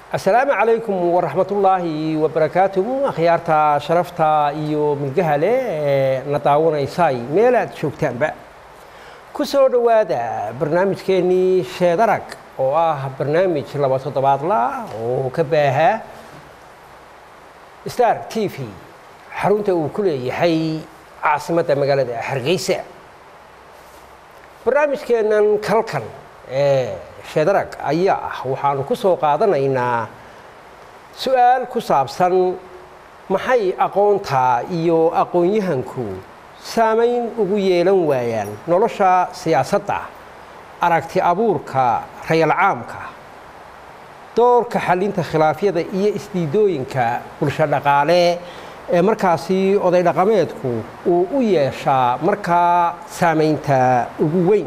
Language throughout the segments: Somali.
asalaamu calaykum waraxmatullaahi wabarakaatuh akhyaarta sharafta iyo milgaha leh ee na daawanaysay meel aad joogtaanba ku soo dhowaada barnaamijkeennii sheedarag oo ah barnaamij laba toddobaadla oo ka baaha star t v xarunta uu ku leeyahay caasimadda magaalada hargeysa barnaamijkeennan kalkan ee sheedarag ayaa ah waxaanu ku soo qaadanaynaa su-aal ku saabsan maxay aqoonta iyo aqoon-yahanku saamayn ugu yeelan waayaan nolosha siyaasadda aragti abuurka rayal caamka doorka xalinta khilaafyada iyo isdiidooyinka bulsho dhaqaale ee markaasi oday dhaqameedku uu u yeeshaa markaa saamaynta ugu weyn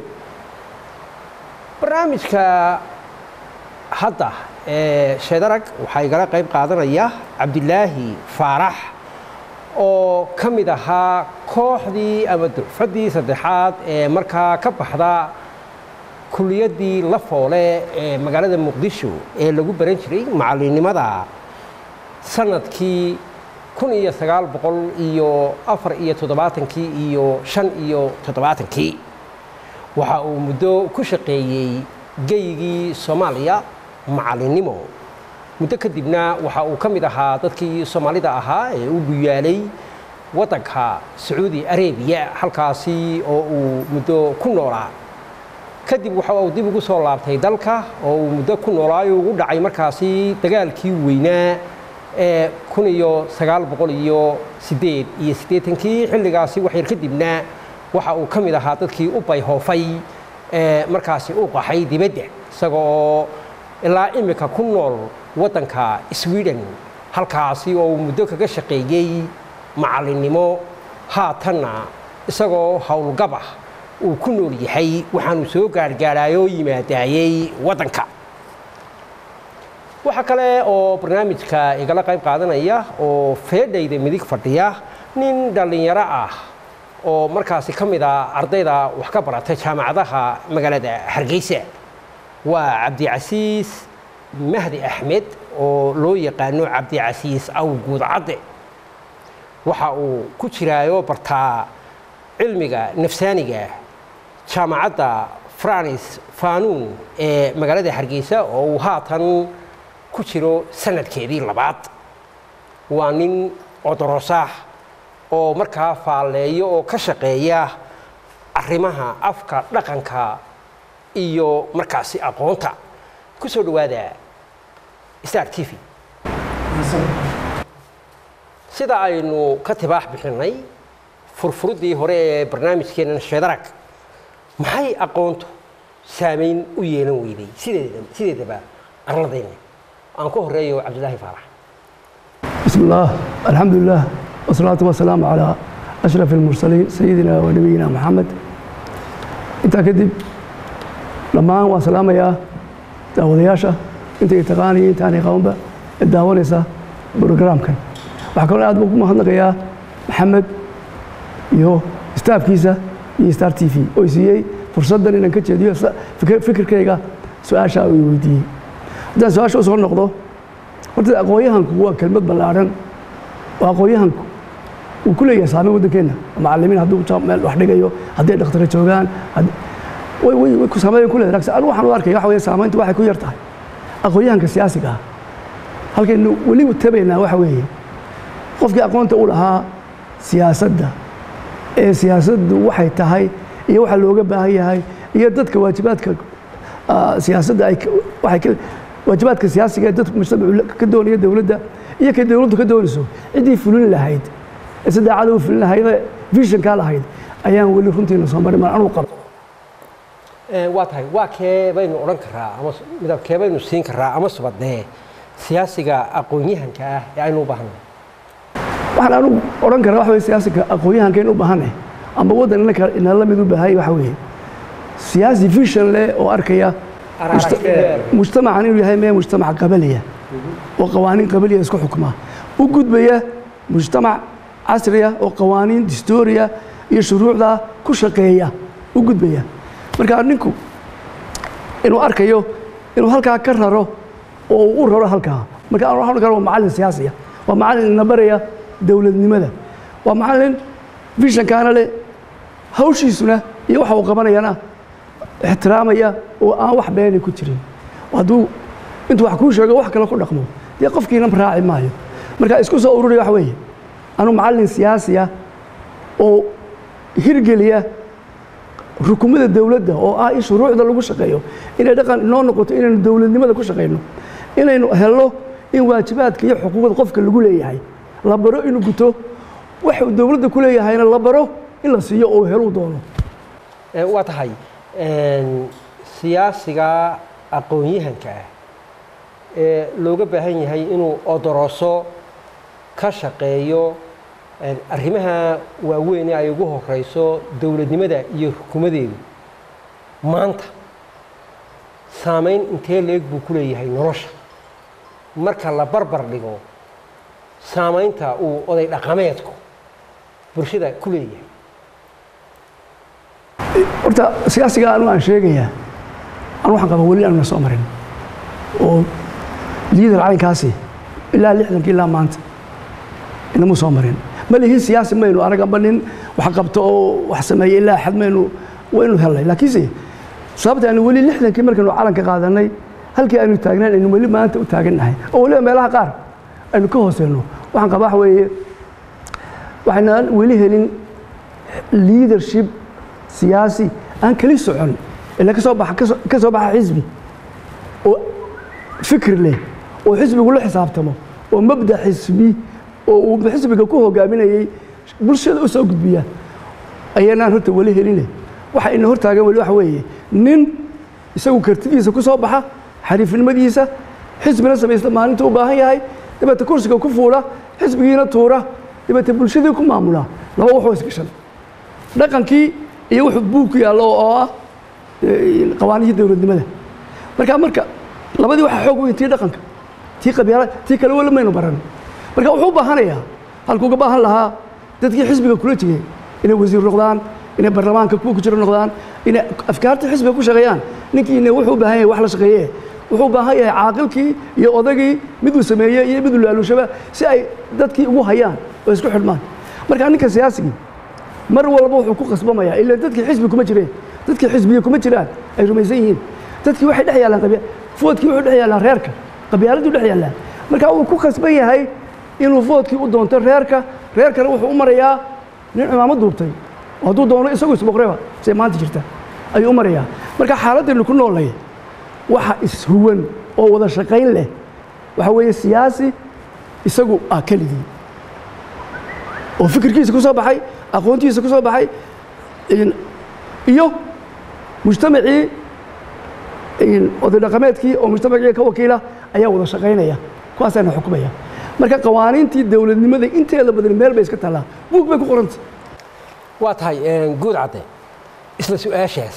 barnaamijka hadda ee sheedarag waxaa igala qayb qaadanaya cabdilaahi faarax oo ka mid ahaa kooxdii ama durfaddii saddexaad ee markaa ka baxda kuliyaddii la foole ee magaalada muqdisho ee lagu baran jiray macallinnimada sanadkii kun iyo sagaal boqol iyo afar iyo toddobaatankii iyo shan iyo toddobaatankii waxa uu muddo ku shaqeeyey geygii soomaaliya macallinnimo muddo kadibna waxa uu ka mid ahaa dadkii soomaalida ahaa ee u guyaalay waddanka sacuudi arabiya halkaasi oo uu muddo ku noolaa kadib waxa uu dib ugu soo laabtay dalka oo uu muddo ku noolaayo ugu dhacay markaasi dagaalkii weynaa ee kun iyo sagaal boqol iyo siddeed iyo siddeetankii xilligaasi waxyar kadibna waxa uu ka mid ahaa dadkii u bayhoofay ee markaasi u qaxay dibadda isaga oo ilaa imika ku nool waddanka sweden halkaasi oo uu muddo kaga shaqeeyey macallinnimo haatanna isagoo howlgabah uu ku nool yahay waxaanu soo gaargaaraayoo yimaadaayey waddanka waxaa kale oo barnaamijka igala qayb qaadanaya oo feedhayda midig fadhiya nin dhallinyaro ah oo markaasi ka mid a ardayda wax ka barata jaamacadaha magaalada hargeysa waa cabdicasiis mahdi axmed oo loo yaqaano cabdicasiis awguud cadde waxa uu ku jiraayo bartaa cilmiga nafsaaniga jaamacadda franis fanuun ee magaalada hargeysa oo uu haatan ku jiro sanadkeedii labaad waa nin codorosah oo markaa faalleeyo oo ka shaqeeya arrimaha afka dhaqanka iyo markaasi aqoonta ku soo dhowaada star t v sida aynu ka tibaax bixinnay furfuruddii hore ee barnaamijkeennan sheedarag maxay aqoontu saamayn u yeelan weyday sideedaba arladayna aan ku horeeyo cabdilaahi faarax bismi illaah alxamdu lilah wasalaatu wasalaamu calaa ashraf almursaliin sayidina wa nabiyina maxamed intaa kadib dhammaan waan salaamayaa daawadayaasha intay taqaanaya intaanay qabanba ee daawanaysa brograamkan waxaa kaloo aad baan ku mahadnaqayaa maxamed iyo staafkiisa iyo star t v oo siiyey fursaddan inaan ka jeediyo fikirkayga su-aasha uu weydiiyey haddaan su-aasha u soo noqdo horta aqoon-yahanku waa kelmad ballaadhan oo aqoon-yahanku uu ku leeyahay saameyn waddankeenna macallimiin hadduu meel wax dhigayo hadday dhakhtara joogaan way ku saameyn ku leedahay anigu waxaan u arkaya waxa weeye saamayntu waxay ku yar tahay aqoon-yahanka siyaasiga ah halkaynu weliba tabaynaa waxa weeye qofkii aqoonta u lahaa siyaasadda ee siyaasaddu waxay tahay iyo waxa looga baahan yahay iyo dadka waajibaadka siyaasadda ay waxay waajibaadka siyaasiga ee dadku mujtamacu ka doonaya dowladda iyo kay dowladdu ka doonayso ciddii fulin lahayd ee sadeecada u fulin lahaydee visionkaa lahayd ayaan weli runtiina soo marin mar anuu qabo waa tahay waa kee baynu odhan karaa ama midab kee baynu siin karaa ama subadee siyaasiga aqoon-yahanka ah ee aynu u baahanay waxaan anugu odhan karaa waxa weye siyaasiga aqoon-yahanka in u baahanay ama waddan inaka inala mid u baahaya waxa weeye siyaasi vision leh oo arkaya mujtamacan inuu yahay mee mujtamac qabaliya oo qawaaniin qabaliya isku xukma u gudbaya mujtamac casriya oo qawaaniin distooriya iyo shuruucda ku shaqeeya u gudbaya marka ninku inuu arkayo inuu halkaa ka raro oo uu u raro halkaa marka aan waxaan karo waa macallin siyaasi ah waa macallin ina baraya dowladnimada waa macallin vishankaana leh hawshiisuna iyo waxa uu qabanayana ixtiraamaya oo aan wax beeni ku jirin hadduu intuu wax kuu sheego wax kale ku dhaqmo dee qofkiina raaci maayo marka isku soo ururiya waxa weeye anuu macallin siyaasi ah oo hirgeliya rukumada dowladda oo ah in shuruucda lagu shaqeeyo inay dhaqan inoo noqoto inaynu dowladnimada ku shaqayno inaynu helno in waajibaadka iyo xuquuqda qofka lagu leeyahay la baro inuu guto waxuu dowladda ku leeyahayna la baro in la siiyo oo heluu doono waa tahay siyaasiga aqoon-yahanka ah ee looga baahan yahay inuu odoroso ka shaqeeyo arrimaha waaweyn ee ay ugu horeyso dowladnimada iyo xukumadeedu maanta saameyn intee leeg buu ku leeyahay nolosha marka la barbar dhigo saameynta uu oday dhaqameedku bulshada ku leeyahay horta siyaasiga anu aan sheegayaa anu waxaan qaba weli aanuna soo marin oo liidar caynkaasi ilaa lixdankii ilaa maanta inamuu soo marin ma lihin siyaasi maynu anagamba nin wax qabto oo wax sameeya ilaa xad maynu waynu helnay laakiinse sababta aynu weli lixdankii markaynu calanka qaadanay halkii aynu taagnayn aynu weli maanta u taagannahay oo weliba meelaha qaar aynu ka hooseyno waxaan qabaa waxa weeye waxaynaan weli helin leadership siyaasi aan keli socon ila kasoo baxa ka soo baxa xisbi oo fikir leh oo xisbigu la xisaabtamo oo mabda xisbi oo uu xisbiga ku hogaaminayey bulshada u soo gudbiya ayaanaan horta weli heline waxa ina hortaagan weli waxa weeye nin isagu kartidiisa ku soo baxa xariifnimadiisa xisbina samaysta maalinta u baahan yahay dabeete kursiga ku fuula xisbigiina tuura dabeete bulshadii ku maamula laba waxoo isgashan dhaqankii iyo wuxuu buug ku yaallo oo ah qawaanihii dowladnimada marka marka labadii waxaa xoog weyn tii dhaqanka tii qabyaala tii kale weli maynu baran marka wuxuu u baahanayaa halkuu uga baahan lahaa dadkii xisbiga kula jigay inay wasiir noqdaan inay baarlamaanka kuwa ku jiro noqdaan inay afkaarta xisbiga ku shaqeeyaan ninkiina wuxuu u baahan yahay wax la shaqeeye wuxuu u baahan yahay caaqilkii iyo odagii miduu sameeyey iyo miduu laaluushaba si ay dadkii ugu hayaan oo isku xidhmaan marka ninka siyaasigii mar walba wuxuu ku khasbamayaa ila dadkii xisbi kuma jireen dadkii xisbiya kuma jiraan ay rumaysan yihiin dadkii waxay dhex yaallaan qabya foodkii wuxuu dhex yaallaan reerka qabyaaladuu dhex yaallaan marka wuu ku khasban yahay inuu foodkii u doonto reerka reerkana wuxuu u marayaa nin cimaamad duubtay oo hadduu doono isagu isboqreba say maanta jirta ayuu u marayaa marka xaaladaynu ku noolnay waxa ishuwan oo wada shaqayn leh waxa weeye siyaasi isagu ah keligii oo fikirkiisa ku soo baxay aqoontiisa ku soo baxay iyo mujtamacii oday dhaqameedkii oo mujtamacii ka wakiila ayaa wada shaqaynaya kuwaasaana xukumaya marka qawaaniintii dowladnimada inteeda badan meel bay iska taallaa buug bay ku qoranta waa tahay guud cadde isla su-aashaas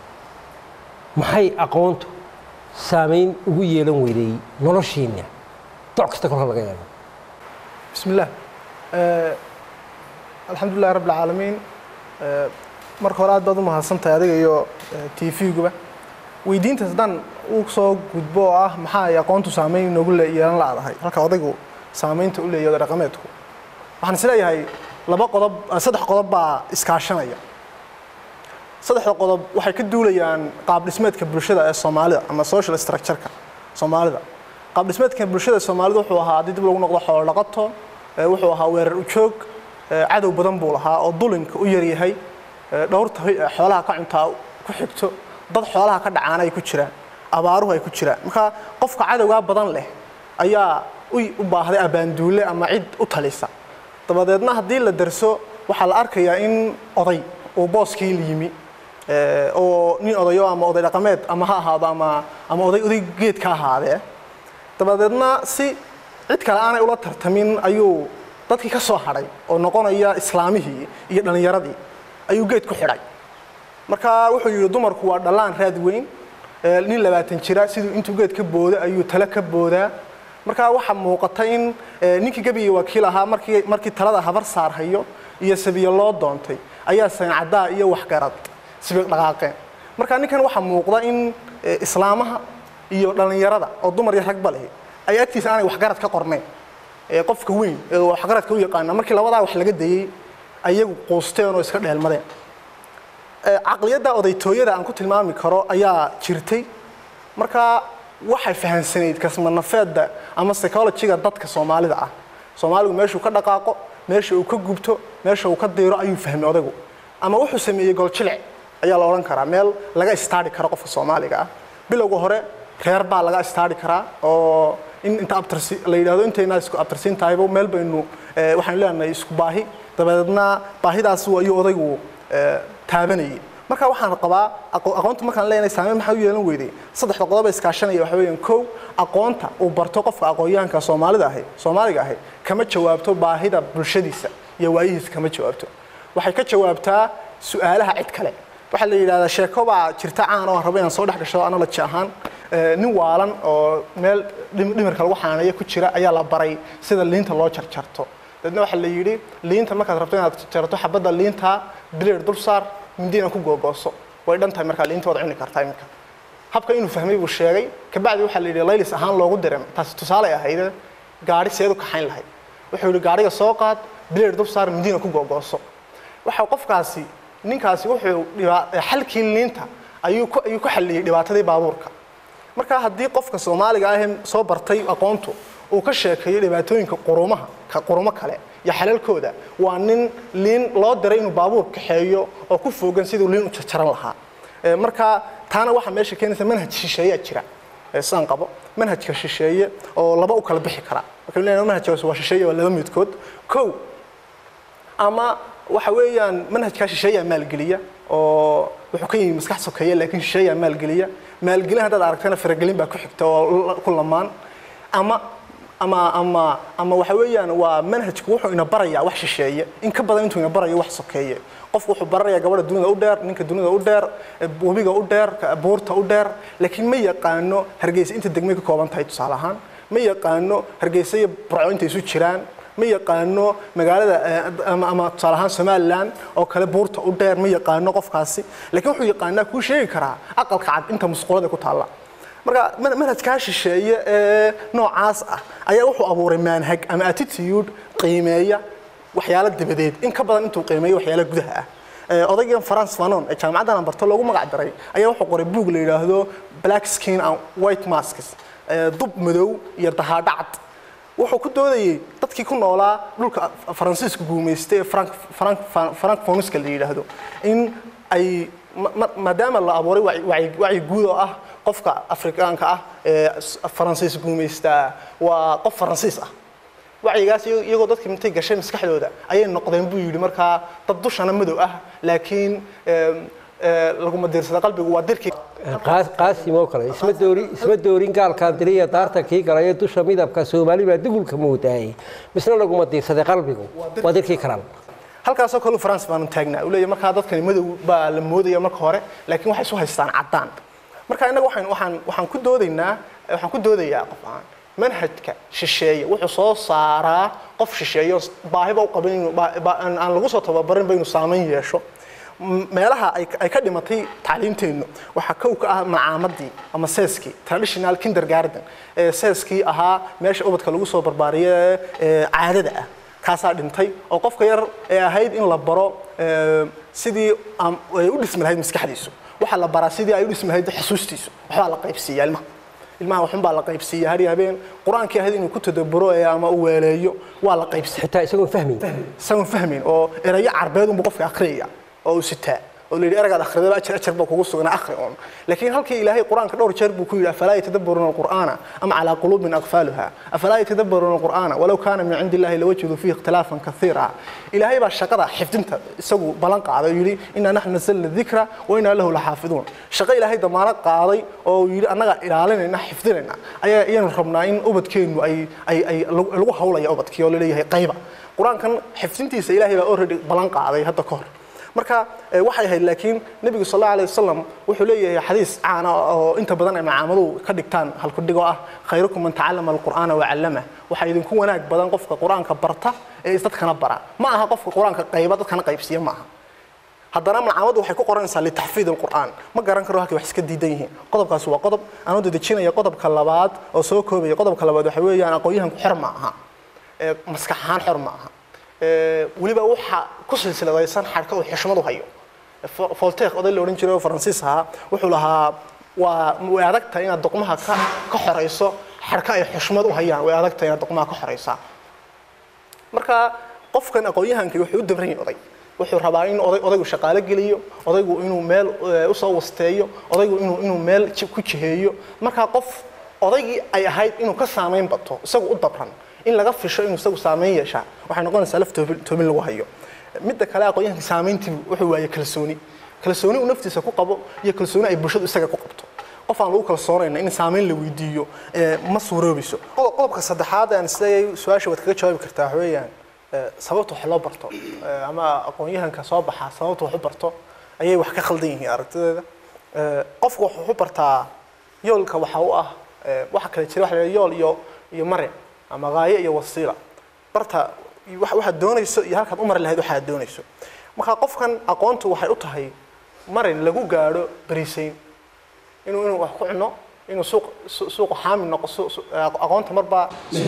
maxay aqoontu saamayn ugu yeelan weyday noloshiinna doc kasta kolka laga eego بسم الله آه الحمد لله رب العالمين آه marka hore aad baad u mahadsantahay adiga iyo t v-guba weydiintaas haddaan u soo gudbo oo ah maxaa ay aqoontu saameyn inoogu yeelan la-dahay halka odaygu saameynta u leeyahay dhaqameedku waxaan is leeyahay laba qodob saddex qodob baa iskaashanaya saddexda qodob waxay ka duulayaan qaab dhismeedka bulshada ee soomaalida ama social structure-ka soomaalida qaab dhismeedka bulshada soomaalida wuxuu ahaa haddii dib lagu noqdo xoolo dhaqato wuxuu ahaa weerar ujoog cadow badan buu lahaa oo dulinka u yaryahay dhowrta xoolaha ka cuntaa ku xigto dad xoolaha ka dhacaana ay ku jiraan abaaruhu ay ku jiraan marka qofka cadowgaa badan leh ayaa u baahday abaanduule ama cid u talisa dabadeedna haddii la darso waxaa la arkayaa in oday uu booskii la yimi oo nin odayo ama oday dhaqameed ama ha ahaado ama ama oday oday geed ka ahaadee dabadeedna si cid kale aanay ula tartamin ayuu dadkii ka soo hadhay oo noqonaya islaamihii iyo dhallinyaradii ayuu geed ku xidhay marka wuxuu yidhi dumarku waa dhallaan raad weyn nin labaatan jira siduu intuu geed ka booda ayuu tale ka boodaa marka waxaa muuqata in ninkii gebiga wakiil ahaa markii markii talada habar saarhayo iyo sabiyo loo doontay ayaa sancaddaa iyo waxgarad sibiiq dhaqaaqeen marka ninkan waxaa muuqda in islaamaha iyo dhallinyarada oo dumar iyo ragba leh ay agtiisa aanay waxgarad ka qornayn ee qofka weyn ee waxgaradka u yaqaana markii labadaa wax laga dayey ayagu quusteen oo iska dheelmadeen Ee, caqliyadda odaytooyada aan ku tilmaami karo ayaa jirtay marka waxay fahansanayd kasmanafeedda ama psychologyga dadka soomaalida ah soomaaligu meeshuu ka dhaqaaqo meesha uu ka gubto meesha uu ka diiro ayuu fahmay odaygu ama wuxuu sameeyey goljilic ayaa la odhan karaa meel laga istaari karo qofka soomaaliga ah bilowga hore reer baa laga istaari karaa oo in inta abtirsi la yidhaahdo intayna isku abtirsiin tahayba meel baynu eh, waxaanu leenahay isku baahi dabadeedna baahidaas ayuu odaygu eh, taabanayay marka waxaan qabaa aqo- aqoonta markaan leenahay saameyn maxaa u yeelan weyday saddexda qodob ee iskaashanaya waxa weeyaan kow aqoonta uu barto qofka aqoonyahanka soomaalida ahi soomaaliga ahi kama jawaabto baahida bulshadiisa iyo waayihiisa kama jawaabto waxay ka jawaabtaa su-aalaha cid kale waxaa la yidhahdaa sheeko baa jirta caan oo aan rabo inaan soo dhex gasho analogy ahaan Eh, nin waalan oo meel dhim- dhimirka lagu xanaaneeyo ku jira ayaa la baray sida liinta loo jarjarto dadna waxaa la yidhi liinta markaad rabto inaad jarto xabadda liinta bileer dul saar mindina ku googooso way dhan tahay markaa liinta waad cuni kartaa iminka habka inuu fahmay buu sheegay kabacdi waxaa la yidhi laylis ahaan loogu diray taasi tusaale ahayd gaari seed u kaxayn lahayd wuxuu yidhi gaariga soo qaad bileer dul saar mindina ku googooso waxa qofkaasi ninkaasi wuxuu dhibaa- xalkii liinta ayuu ku ayuu ku xalliyey dhibaatadii baabuurka marka haddii qofka soomaaliga ah ee soo bartay aqoontu uu ka sheekeeyo dhibaatooyinka qurumaha ka qurumo kale iyo xalalkooda waa nin liin loo diray inuu baabuur kaxeeyo oo ku foogan siduu liin u jarjaran lahaa Ee, marka taana waxaa meesha keenaysa manhaj shisheeyaa jira ee sidaan qabo manhajka shisheeye oo laba u kala bixi kara marka leeyahay manhajkaas waa shisheeye waa laba midkood kow ama waxa weeyaan manhajkaa shisheeyaa maalgeliya oo wuxuu ka yimi maskax sokeeye laakiin shisheeyaa maalgeliya maalgelin haddaad aragtana faragelin baa ku xigta oo la- ku lamaan ama ama ama ama waxa weeyaan waa manhajku wuxuu ina barayaa wax shisheeye in ka badan intuu ina barayo wax sokeeye qofku wuxuu baranayaa gabadha dunida u dheer ninka dunida u dheer eh, webiga u dheer ka- buurta u dheer laakiin ma yaqaano hargeysa inta degmay ka kooban tahay tusaale ahaan ma yaqaano hargeysa iyo burco intay isu jiraan ma yaqaano magaalada eh, ama, ama tusaale ahaan somaliland oo kale buurta u dheer ma yaqaano qofkaasi laakiin wuxuu yaqaanaa kuu sheegi karaa aqalka cad inta musqulada ku taalla marka man- manhajkaa shisheeye ee noocaas ah ayaa wuxuu abuuray manhag ama attitude qiimeeya waxyaalo dabadeed in ka badan intuu qiimeeyo waxyaalo gudaha ah Ee, odaygan france fanon ee jaamacaddan aan barto loogu magac daray ayaa wuxuu qoray buug la yidhaahdo black skin and white masks ee, dub madow iyo dahaadhacad wuxuu ku doodayey dadkii ku noolaa dhulka faransiiska guumaystay ee frank frank frank foniska la yidhaahdo in ay ma- ma- maadaama la abuuray wacyi- wacyi wacyi guud oo ah qofka afrikaanka ah ee s- faransiis guumaystaa waa qof faransiis ah wacyigaas iyago- iyagoo dadka intay gashay maskaxdooda ayay noqdeen buu yidhi markaa dad dushana madow ah laakiin em, ee, laguma diirsada qalbigu waa dirkii Qaas- qaasim oo kale isma doori isma doorin gaalkaan diriya daarta kii galayo dusha midabka soomaali baa dugulka moodaayay misna laguma diirsaday qalbigu waa dirkii karal halkaasoo kale france baanu taagnaa uu leeyahay markaa dadkani madow baa la moodaya marka hore laakiin waxay isu haystaan caddaan marka innaga waxaan waxaan waxaan ku doodaynaa waxaan ku doodayaa qof aan manhajka shisheeye wuxuu soo saaraa qof shisheeye oo baahiba u qabin inuu baa- baa- aan aan lagu soo tababarin ba inuu saameyn yeesho M- meelaha ay ay ka dhimatay tacliinteennu waxaa kow ka ah macaamadii ama seeskii traditional kindergarten ee seeskii ahaa meesha ubadka lagu soo barbaariyo ee ee caadada ah kaasaa dhintay oo qofka yar ee ahayd in la baro ee, sidii am- ay u dhismi lahayd maskaxdiisu waxaa la baraa sidii ay u dhismi lahayd xusuustiisu waxbaa la qaybsiiya ilmaha ilmaha waxun baa la qaybsiiya har iyo habeen qur-aankii ahayd inuu ku tadaburo ee ama u weeleeyo waa la qaybsiiya xitaa isagoon fahmayn isagoon fahmayn oo erayo carbeed unba qofka akhriyaya oo uu sitaa oo la yidhi eragaad akhridaba ajar ajar baa kugu sugan akhri un laakiin halkii ilaahay qur-aanka dhowr jeer buu ku yidhi afalaa yatadabbaruuna alqur'aana am calaa quluubin aqfaaluha afalaa yatadabbaruuna alqur'aana walow kaana min cindi illahi lawajiduu fiihi ikhtilaafan kaiira ilaahay baa shaqada xifdinta isagu ballan qaaday oo yidhi inaa naxnu nasalna dikra wa inaa lahu laxaafiduun shaqo ilaahay damaano qaaday oo uu yidhi annaga ilaalinayna xifdinayna ayaa iyanu rabnaa in ubadkeennu ay ay ay lagu lagu hawlaya ubadkii oo la leeyahay qayba qur-aankan xifdintiisa ilaahay baa already ballan qaaday hadda ka hor marka eh, waxay ahayd laakiin nebigu sal allahu alayh wasalam wuxuu leeyahay xadiis caana oo inta badan ay macaamaduhu ka dhigtaan halkudhigoo ah khayrukum man tacallama alqur'aana wacallama waxaa idinku wanaag badan qofka qur-aanka barta ee is dadkana bara ma aha qofka qur-aanka qayba dadkana qaybsiiya ma aha haddana malcamadu waxay ku qoranaysaa litaxfiid alqur'aan ma garan karo halkay wax iska diidan yihiin qodobkaasi waa qodob anoo dedejinaya qodobka labaad oo soo koobaya qodobka labaad waxa weeyaan aqoon-yahanku xor ma aha ee maskax ahaan xor ma aha ee weliba waxa ku silsiladaysan xadhka uu xushmadu hayo Fo- voltaire oday la odhan jiray oo faransiis ahaa wuxuu lahaa waa way adag tahay inaad doqmaha ka ka xorayso xadhka ay xushmad u hayaan way adag tahay inaad doqmaha ka xoraysaa marka qofkan aqoon-yahanka wuxuu u dabran yahay oday wuxuu rabaa in oday odaygu shaqaale geliyo odaygu inuu meel eh, usoo wasteeyo odaygu inuu inuu meel ji- ku jiheeyo marka qof odaygii ay ahayd inuu ka saameyn bato isagu u dabran in laga fisho inuu isagu saameyn yeeshaa waxay noqonaysaa laf toobin toobin lagu hayo midda kale aqoon-yahanka saameyntii wuxuu waayay kalsooni kalsooni uu naftiisa ku qabo iyo kalsooni ay bulshadu isaga ku qabto qof aan lagu kalsoonayna in saameyn la weydiiyo eh, ma suuroobiso Qodob- qodobka saddexaad aan isleeyahay su-aasha waad kaga jawaabi kartaa waxa weeyaan eh, sababta wax loo barto eh, ama aqoon-yahanka soo baxa sababta wax u barto ayay wax ka khaldan yihiin aragtideeda Eh, qofku wuxuu u bartaa yoolka waxa u ah eh, waxa kale jira waxa la yidhaha yool iyo iyo mare ama gaayo iyo wasiila barta wax- waxaad doonayso iyo halkaad u mari lahayd waxaad doonayso marka qofkan aqoontu waxay u tahay marin lagu gaadho bariisayn inuu inuu wax ku cuno inuu suuq su- suuqa xaami noqo su- su- aqoonta marbaa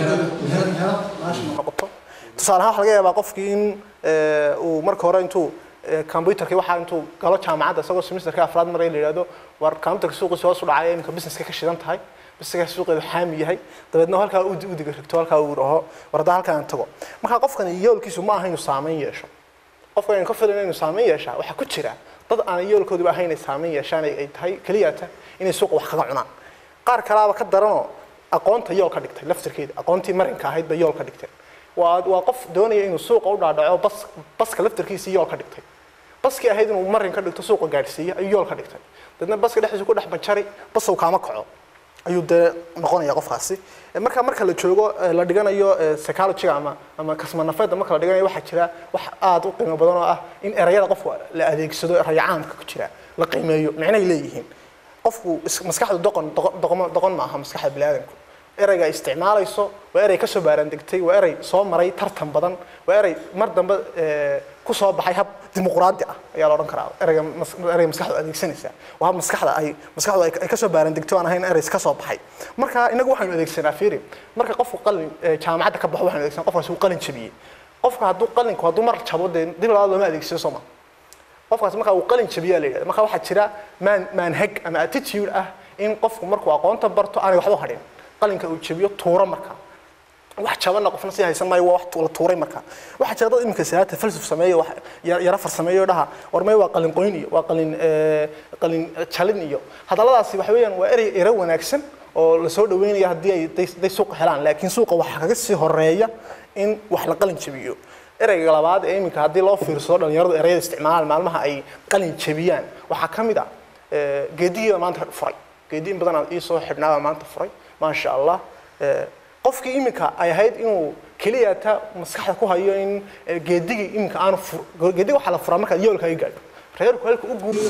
noqoto tusaale ahaan waxa laga yaabaa qofkii in eh, uu marka hore intuu eh, computerkii waxaa intuu galo jaamacadda isagoo semesterka afraad maray la yidhahdo war computerka suuqiisa hoos u dhacay iminka businesska ka shidan tahay businesska suuqeedu xaami yahay dabeedna halkaa u u diga rigto halkaa uu dhaho war haddaa halkaa aan tago marka qofkani yoolkiisu ma aha inuu saameyn yeesho qofka aynu ka filayno inuu saameyn yeeshaa waxaa ku jira dad aan yoolkooduba ahayn inay saameyn yeeshaan ay ay tahay keliyata inay suuqa wax kaga cunaan qaar kalaaba ka daranoo aqoonta yool ka dhigtay laftirkeeda aqoontii marinka ahayd bay yool ka dhigteen waa waa qof doonaya inuu suuqa u dhaadhaco bas baska laftirkiisii yool ka dhigtay baskii ahayd inuu marin ka dhigto suuqa gaadhsiiya ayuu yool ka dhigtay dadna baska dhexdiisa ku dhex banjari basow kaama kaco ayuu dee noqonaya qofkaasi Eh, marka marka la joogo eh, la dhiganayo eh, psychology-ga ama ama kasmanafeedda marka la dhiganayo waxaa jira wax aad u qiimo badan oo ah in erayada qofka la adeegsado eraya caamka ku jira la qiimeeyo micnay leeyihiin qofku is- maskaxdu doqon doqon- doqon doqon maaha maskaxda biniaadamku erayga isticmaalayso waa erey kasoo baarandegtay waa erey soo maray tartan badan waa erey mar dambe eh, ku soo baxay hab dimuqraadi ah ayaa la odhan karaa ereyga mas- ereyga maskaxdu adeegsanaysaa waa hab maskaxda ay maskaxdu ay ay kasoo baarandegtay oo aan ahayn ereys ka soo baxay marka inagu waxaynu adeegsanaa fiiri marka qofku qalin eh, jaamacadda ka baxo waxaynu adeegsanaa qofkaasi uu qalin jabiyey qofka hadduu qalinku hadduu mar jabo dee dib labaad looma adeegsado soo ma qofkaas marka uu qalin jabiyaa la yidhahda marka waxaa jira maan manhag ama attitude ah in qofku markuu aqoonta barto aanay waxba u hadhin qalinka uu jabiyo tuuro marka wax jabana qofna si haysan maayo waa wax la tuuray marka waxaa jira dad iminka salaata falsaf sameeyo wax ya- yara farsameeyo dhaha war may waa qalin qoyn iyo waa qalin eh, qalin jalin iyo hadalladaasi waxa weeyaan waa erey ero wanaagsan oo la soo dhaweynaya haddii ay day- day suuqa helaan laakiin suuqa waxaa kaga sii horeeya in wax la qalin jabiyo ereyga labaad ee iminka haddii loo fiirsado dhalinyaradu ereyada isticmaalaan maalmaha ay qalin jabiyaan waxaa ka mid ah eh, geedigiiba maanta furay geedi in badan ii soo xidhnaabaa maanta furay maasha allah Eh, qofkii iminka ay ahayd inuu keliya ta maskaxda ku hayo in eh, geedigii iminka aanu fur geediga waxaa la furaa markaad yoolka ay gaadho reerku halka u guur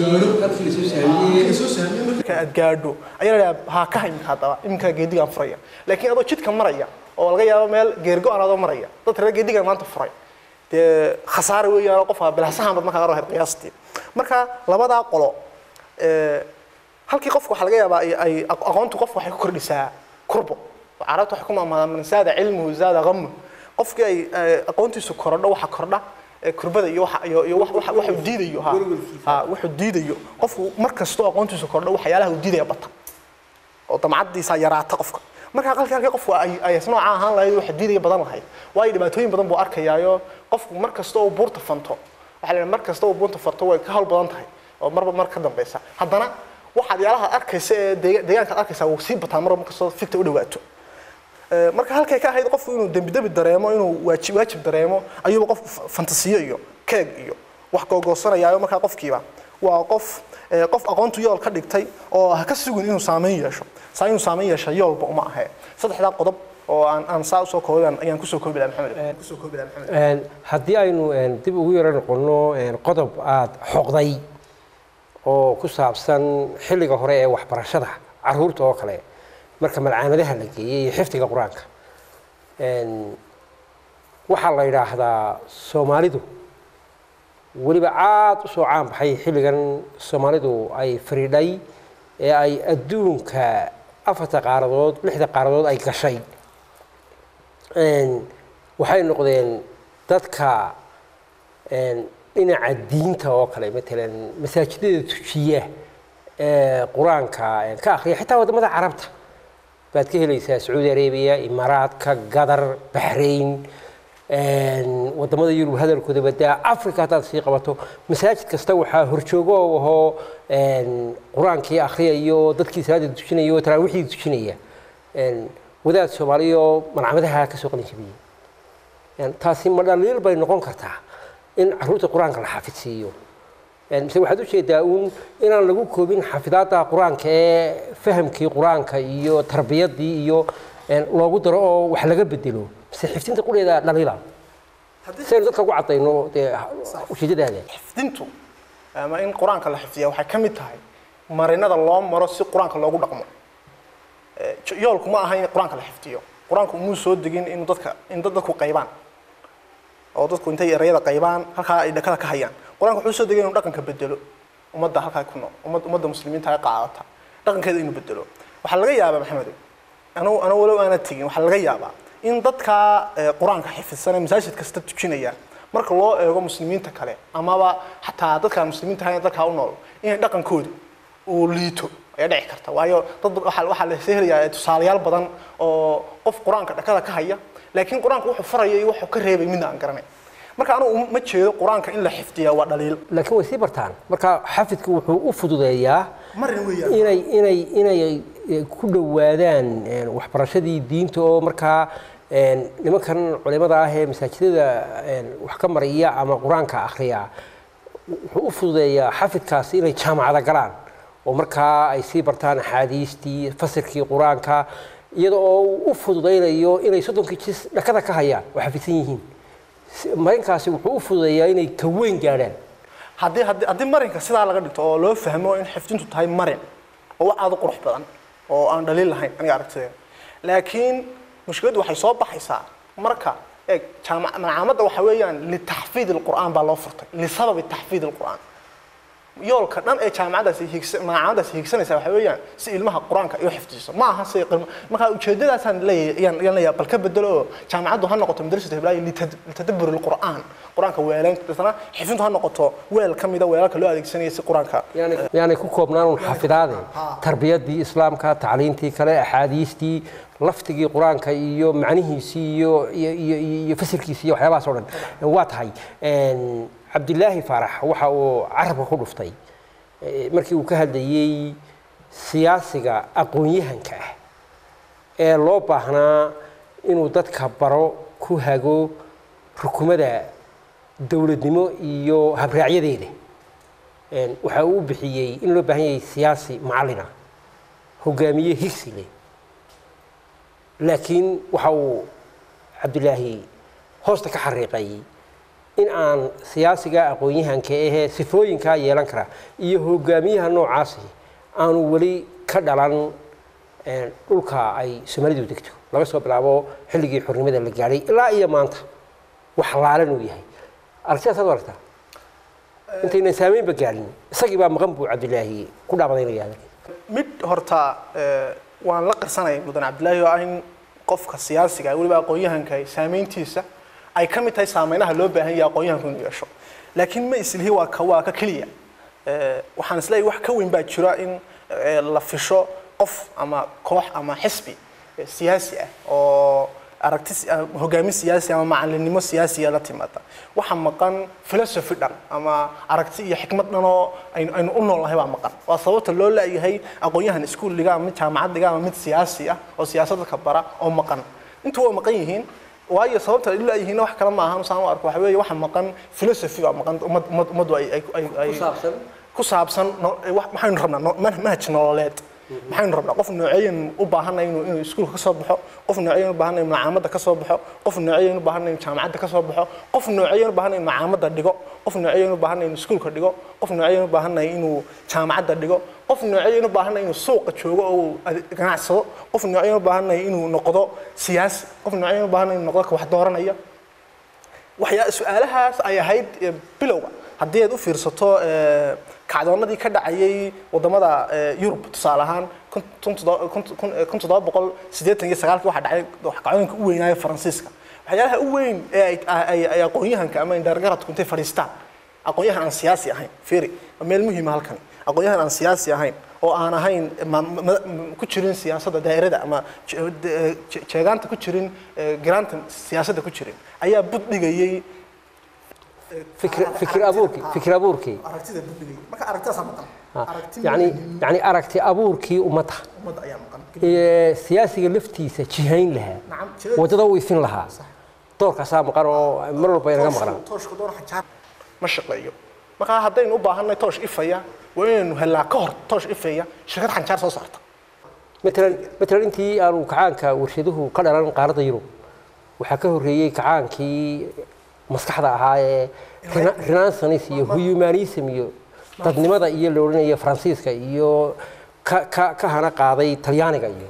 marka aad gaadho ayaa la dhahaa haa ka iminka haddaba iminka geedigaan furaya laakiin adoo jidka maraya oo laga yaabo meel geergo-an adoo maraya dad reer geedigan maanta furay dee khasaare weeyaan qofka bilaasahan bad markaa ahayd qiyaastii marka labadaa qolo eh, halkii qofka waxaa laga yaabaa ay- ay aq- aqoontu qofka waxay ku kordhisaa kurbo carabta waxay ku maamaadaan man zaada cilmuhu zaada qamu qofkii ay eh, aqoontiisu korodho waxa kordha eh, kurbada iyo waxa iyo iyo wax- wax- waxuu diidayo ha ha wuxuu diidayo qofku mar kastoo aqoontiisu kordho waxyaalaha uu diidaya bata oo damcadiisa yaraata qofka marka qalkii halkii qofku ay ay nooca ahaan lahayd wax diidaya badan lahayd waayo dhibaatooyin badan buu arkayaayo qofku mar kasta oo buurta fanto waxaa la mar kasta oo buurta fanto way ka hawl badan tahay oo marba mar ka dambeysa haddana waxaad yaalaha arkaysa ee deega- deegaanka aad arkaysaa wuu sii bataa marba markastoo fikta u dhawaato Eh, marka halkay ka ahayd qofku inuu dembi dembi dareemo inuu waajib waajib dareemo ayuuba qofku fa- fantasiyo iyo keeg iyo wax googoosanayaayo markaa qofkiiba waa qof eh, qof aqoontu yool ka dhigtay oo ha ka sugin inuu saameyn yeesho saa inuu saameyn yeesha yoolba uma ahe saddexdaa qodob oo aan aan saa usoo koobay ayaan kusoo koobi lahaa maxamed kusoo koobi lahaa maxamed Een, haddii aynu een, dib ugu yaro noqono een, qodob aad xoqday oo ku saabsan xilliga hore ee waxbarashada caruurta oo kale marka malcaamadaha la geeyey iyo xifdiga qur-aanka Een, waxaa la yidhaahdaa soomaalidu weliba aad u soo caan baxay xilligan soomaalidu ay fariidhay ee ay adduunka afarta qaaradood lixda qaaradood ay gashay waxay noqdeen dadka dhinaca diinta oo kale matalan masaajidada tujiya ee qur-aanka ka akhriya xitaa waddamada carabta baad ka helaysaa sacuudi arabiya imaaraadka gadar baxrayn waddamada yurub hadalkooda badaa africa haddaad sii qabato masaajid kasta waxaa horjoogo oo ahoo qur-aankii akhriyayo dadkii salaada tujinaya oo taraawiixdii tujinaya wadaad soomaaliyo malcamadaha ka soo qalin jabiyey taasi ma dhaliil bay noqon kartaa in caruurta qur-aanka la xafidsiiyo mise waxaad ujeedaa uun inaan lagu koobin xafidaadda qur-aanka ee fahamkii qur-aanka iyo tarbiyadii iyo loogu daro oo wax laga bedelo mise xifdinta qudheeda dhaliila saynu dadka ugu cadayno dee ujeedadaada xifdintu ama in qur-aanka la xifdiya waxay ka mid tahay marinada loo maro si qur-aanka loogu dhaqmo yoolku ma aha in qur-aanka la xifdiyo qur-aanku umuu soo degin in dadka in dad dadku qaybaan oo dadku intay erayada qaybaan halkaa ay dhakada ka hayaan qur-aanka wuxuu soo degay inuu dhaqanka bedelo ummadda halkaa ku nool ummad ummadda muslimiinta ay qaadata dhaqankeeda inuu bedelo waxaa laga yaabaa maxamedow anu anu walow aana tegin waxaa laga yaabaa in dadka qur-aanka xifidsan ee masaajid kasta tujinaya marka loo eego muslimiinta kale amaba xataa dadkaan muslimiinta ahayn dadkaa u nool inay dhaqankoodu uu liito ayaa dhici karta waayo dad waxaa waxaa la helayaa tusaalayaal badan oo qof qur-aanka dhakada ka haya laakiin qur-aanka wuxuu faraya iyo wuxuu ka reebay midna aan garanay marka anugu ma jeedo qur-aanka in la xifdiyaa waa dhaliil laakiin way sii bartaan marka xafidku wuxuu u fududeeyaa marin weeyaan inay inay inay ku dhowaadaan waxbarashadii diinta oo markaa nimankan culimada ah ee masaajidada wax ka maraya ama qur-aanka akhriya wuxuu u fududeeyaa xafidkaasi inay jaamacada galaan oo markaa ay sii bartaan axaadiistii fasirkii qur-aanka iyada oo uu u fududaynayo inay soddonkii jis dhakada ka hayaan oo xafidsan yihiin marinkaasi wuxuu u fududeeyaa inay ka weyn gaadhaan haddii haddii haddii marinka sidaa laga dhigto oo loo fahmo in xifdintu tahay marin oo wax aad u qurux badan oo aan dhaliil lahayn aniga aragtideeda laakiin mushkiladdu waxay soo baxaysaa marka eeg jaamac malcaamadda waxa weeyaan litaxfiid alqur'aan baa loo furtay lisababi taxfiid alqur'aan yoolka dhan ee jaamacadaasi higsa malcaamaddaasi higsanaysa waxa weeyaan si ilmaha qur-aanka ay u xifdiso ma aha si qilma marka ujeedadaasaan leeyahay yaan yaan leeyahay bal ka bedelo oo jaamacaddu ha noqoto madrasatu hiblaayo litadabbur alqur'aan qur-aanka weelaynta dadna xifdintu ha noqoto weel ka mida weelalka loo adeegsanaya si qur-aanka yaanay ku koobnaan un xafidaade tarbiyadii islaamka tacliintii kale axaadiistii laftigii qur-aanka iyo macnihiisii iyo iyo iyo iyo fasirkiisii iyo waxyaabahaas oo dhan waa tahay cabdilaahi faarax waxa uu carabka ku dhuftay markii uu ka hadlayey siyaasiga aqoon-yahanka ah ee loo baahnaa inuu dadka baro ku hago rukumada dowladnimo iyo habraacyadeeda waxa uu u bixiyey in loo baahan yahay siyaasi macallina hogaamiye higsi leh laakiin waxa uu cabdilaahi hoosta ka xariiqay in aan siyaasiga aqoon-yahanka ahee sifooyinkaa yeelan kara iyo hogaamiyaha noocaasi aanu weli ka dhalan dhulka ay soomaalidu degto laga soo bilaabo xilligii xornimada la gaadhay ilaa iyo maanta wax laalan uu yahay aragtidaas ad aragtaa intaynan saameynba gaadhin isagii baa maqan buu cabdilaahi ku dhaabadaynaya mid horta waan la qarsanaya mudan cabdilaahi oo ah in qofka siyaasiga weliba aqoon-yahanka saameyntiisa ay ka mid tahay saameynaha loo baahan yahay aqoon-yahanku inuu yeesho laakiin ma islihi waa ka waa ka keliya waxaan isleeyahay wax ka weyn baa jira in la fisho qof ama koox ama xisbi siyaasi ah oo aragti hogaamin siyaasi ama macalinimo siyaasiya la timaada waxa maqan philosophy dhan ama aragti iyo xikmad dhan oo aynu aynu u noolnahay baa maqan waa sababta loo laayahay aqoon-yahan iskuul dhiga ama mid jaamacad dhiga ama mid siyaasi ah oo siyaasadda ka bara oo maqan intu waa maqan yihiin waayo sababta ay laayihiin wax kale ma ahan saan u arko waxa weeye waxa maqan philosophy baa maqan ummad ummad ummaddu ay ay ay ay ku saabsan maxaynu rabnaa manhaj nololeed maxaynu rabnaa qof nooceeyan u baahanay inuu inuu iskuulka ka soo baxo qof nooceeyan u baahanay inuu macaamada ka soo baxo qof nooceeyan u baahanay inuu jaamacadda ka soo baxo qof nooceeyan u baahanay inuu macaamada dhigo qof nooceeyan u baahanay inuu iskuulka dhigo qof nooceeyan u baahanay inuu jaamacadda dhigo qof nooceeyan u baahanay inuu suuqa joogo oo uu ganacsado qof nooceeyan u baahanay inuu noqdo siyaasi qof nooceeyan u baahanay inuu noqdo ka wax dooranaya waxyaa su-aalahaas ay ahayd bilowga haddii aad u fiirsato eh, kacdoonnadii ka dhacayay wadamada eh, yurub tusaale ahaan kun- kun toddoba- kun- kun- eh, kun toddoba boqol siddeetan iyo sagaalkii waxaa dhacay kacdooyinka u weynaayo faransiiska waxyaalaha u weyn ee ay- ay ay aqoon-yahanka ama indhaargaradku intay fadhiistaan aqoon-yahan aan siyaasi ahayn fiiri waa meel muhiima halkan aqoon-yahan aan siyaasi ahayn oo aan ahayn ma- ma- ma- ku jirin siyaasadda daa'irada ama je- de- je- jeegaanta ku jirin eh, garaanta siyaasadda ku jirin ayaa bud dhigayay fikir fikir abuurkii fikir abuurkii aragtida bud dhigayay marka aragtidaasaa maqan Ha, aragti yacni yacni aragti abuurkii ummadda ummadda ayaa maqan ee siyaasiga laftiisa jihayn lahaa Nacam, jihada- waddada u ifin lahaa doorkaasaa maqan oo mar walba inaga maqnaan tooshka door xajaar ma shaqeeyo marka haddaynu u baahanay toosh ifaya waa inaynu helnaa ka hor toosh ifaya shirkad xanjaar soo saarta matalan matalan intii aanu kacaanka warshaduhu ka dhalan qaaradda yurub waxaa ka horreeyey kacaankii maskaxda ahaa ee rena- renaissance iyo humanism iyo dadnimada iyo la odhanaya faransiiska iyo ka ka ka hana qaaday talyaaniga iyo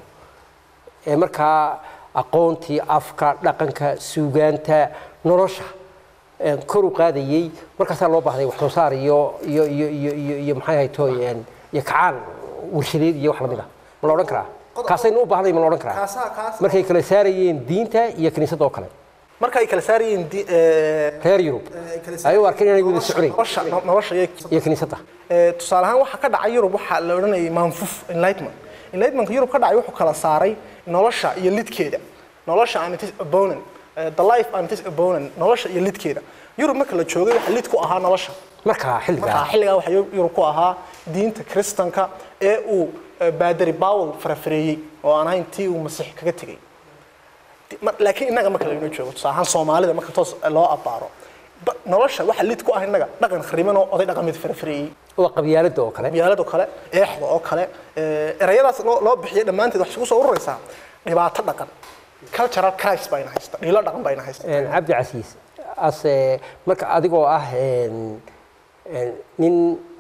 ee markaa aqoontii afka dhaqanka suugaanta nolosha ee kor u qaadayey markaasaa loo baahday wax soo saar iyo iyo iyo iyo iyo iyo maxay ahayd tooy een, iyo kacaan warshadeed iyo wax lamid ah ma la odhan karaa kaasaynu u baahnay ma la odhan karaa kaasaa kaas markay kala saarayeen diinta iyo kiniisadda oo kale marka ay kala saarayeen di- eh, reer yurub ay kala ay u arkeen inay wada nolosha- soconayn nolosha no- nolosha iyo iyo kiniisadda Eh, tusaale ahaan waxaa ka dhacay yurub waxaa la odhanayay manfuf enlightenment enlightenmentka yurub ka dhacay wuxuu kala saaray nolosha iyo lidkeeda nolosha and its opponent eh, the life and its opponent nolosha iyo lidkeeda yurub marka la joogay waxa lid ku ahaa nolosha markaa markaa xilligaa xilligaa waxaa yurub ku ahaa diinta kristanka ee uu eh, baadari bawel farafareeyey oo aan ahayn tii uu masiix kaga tegey Di- mar- laakiin innaga marka laynoo joogo tusaale ahaan soomaalida marka toos loo abbaaro ba- nolosha waxa lid ku ah innaga dhaqan khariban oo oday dhaqameed farafareeyey waa qabyaaladda oo kale qabyaalada kale eexda oo kale eh, erayadaas loo loo bixiyay dhammaanteed waxay isugu soo ururaysaa dhibaato dhaqan cultural crisis baa ina haysta dhiilo dhaqan baa ina haysta Een, cabdi casiis ase marka adigoo ah een, een, nin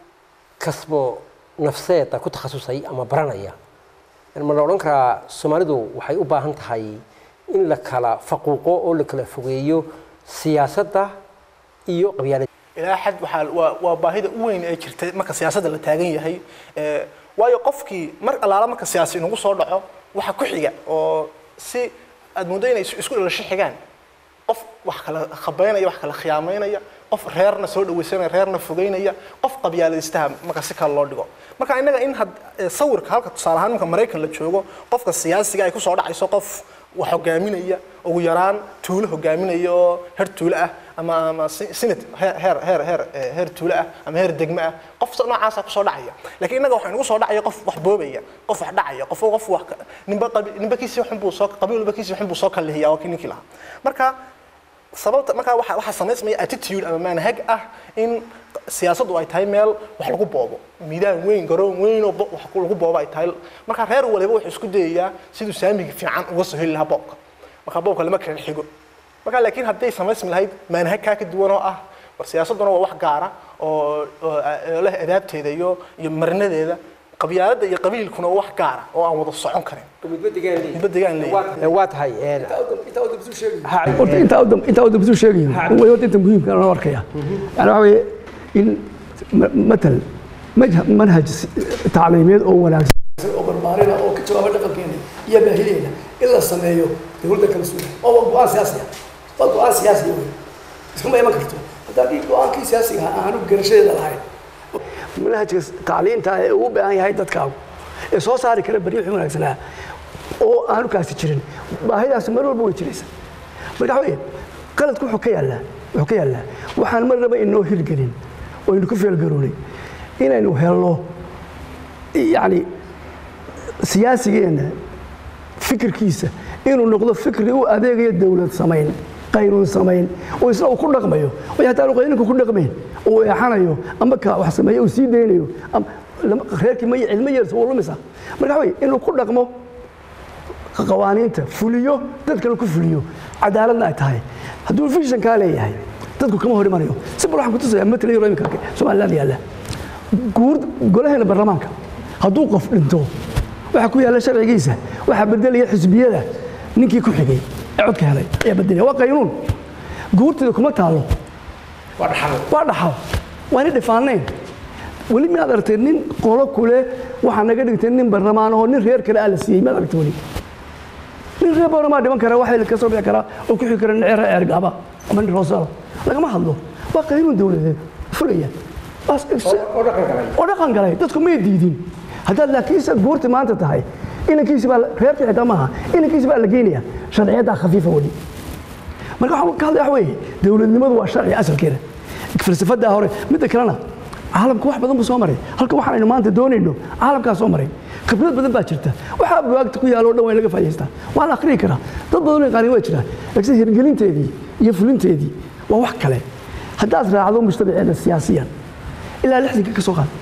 kasbo nafseeda ku takhasusay ama baranaya ma la odhan karaa soomaalidu waxay u baahan tahay in la kala faquuqo oo la kala fogeeyo siyaasadda iyo qabyaalada ilaa xad waxaa waa waa baahida u weyn ee jirta marka siyaasadda la taagan yahay Eh, waayo qofkii mar allaala marka siyaasi inagu soo dhaco waxa ku xiga oo si aad muddo inay is- isku dhalasho xigaan qof wax kala khabeynaya wax kala khiyaamaynaya qof reerna soo dhawaysanaya reerna fogeynaya qof qabyaalaystaha marka si kale loo dhigo marka innaga in had eh, sawirka halka tusaale ahaan marka maraykan la joogo qofka siyaasiga ay kusoo dhacayso qof wax hogaaminaya ugu yaraan tuulo hogaaminaya oo heer tuulo ah ama ama si- senate heer heer heer heer eh, heer tuulo ah ama heer degmo ah qof sa- noocaasa kusoo dhacaya laakiin innaga waxaa nagu soo dhacaya qof wax boobaya qof wax dhacaya qof qof wax ka- ninba qabi- ninba kiisii xun buu soo qabiil walba kiisii xun buu soo kalihiya waa kii ninkii lahaa marka sababta markaa waxa waxa samaysmaya attitude ama manhag ah in siyaasaddu ay tahay meel wax lagu boobo miidaan weyn garoon weyn oo bo- wax ku- lagu boobo ay tahay marka reer waliba wuxuu isku dayayaa siduu saamiga fiican uga soo heli lahaa boobka marka boobka lama kala xigo marka laakiin hadday samaysmi lahayd manhag kaa ka duwan oo ah war siyaasadduna waa wax gaara oo oo oo leh adaabteeda iyo iyo marinadeeda qabyaaladda iyo qabiilkuna waa wax gaara oo aan wada socon karin midba degaan leeyahay waa tahay een, ha- horta intaa u dam- intaa u dambisu sheegayo way horta inta muhiimka loo arkaya yani waxa weeye in ma- matal majha- manhaj si- tacliimeed oo wanaagsan oo barbaarina oo ka jawaaba dhaqankeena iyo baahideena in la sameeyo dowladda kala suga oo waa go-aan siyaasi ah waa go-aan siyaasi wey iskuma iman karto haddaan ii go-aankii siyaasiga ah aanu garashadeeda lahayn manhajka tacliinta ee uu u baahan yahay dadkaagu ee soo saari kara bari wixii wanaagsanaa oo aanu kaasi jirin baahidaasi mar walba way jiraysa marka waxa weeye qaladku wuxuu ka yaallaa wuxuu ka yaallaa waxaan mar naba inoo hirgelin oo aynu ku feelgaroonay inaynu helno yacni siyaasigeenna fikirkiisa inuu noqdo fikri u adeegaya dowlad samayn qaynuun samayn oo isna uu ku dhaqmayo oo hataa aanu qaynunka ku dhaqmayn uu eexanayo ama ka wax sameeyo uu sii daynayo ama lama- reerkii ma cilmo yeelsa wuu lumisa marka waxa weeye inuu ku dhaqmo qawaaniinta fuliyo dadkana ku fuliyo cadaaladna ay tahay hadduu fishankaa leeyahay dadku kama hor imanayo si bal waxaan kutusayaa matala yaro iminka somaliland yaalla guur golaheena baarlamaanka hadduu qof dhinto waxaa ku yaalla sharcigiisa waxaa bedelaya xisbiyada ninkii ku xigay ee codka helay ayaa bedelaya waa qaynuun guurtida kuma taalo waa dhaxal waa inay dhifaanayn weli miyaad aragtay nin qolo kule waxaa naga dhigtay nin barlamaan oo nin reer kale aa la siiyey miyaad aragtay weli nin reer boorama dhiman kara waxay ka soo bixi karaa oo ku xigi kara nin ceer ceergaaba ama nin roosala lagama hadlo waa qaynuun dowladeed fulaya Waas- oo dhaqan galay dadku may diidin haddaad laakiinse guurti maanta tahay inankiisi baa reerkii xitaa maaha inankiisi baa la geynaya sharciyaddaa khafiifa weli marka waxaan ka hadlaya wax weeye dowladnimadu waa sharci asalkeeda falsafadaa hore midda kalena caalamka wax badan buu soo maray halka waxaan aynu maanta doonayno caalamkaa soo maray khibrad badan baa jirta waxaa buwaagta ku yaalo o dhan waa in laga faa'idaystaa waa la akhriyi karaa dad badan oo yaqaanin waa jiraan laakiin hirgelinteedii iyo fulinteedii waa wax kale haddaad raacdo mujtamaceeda siyaasiyan ilaa lixdanka ka soo qaad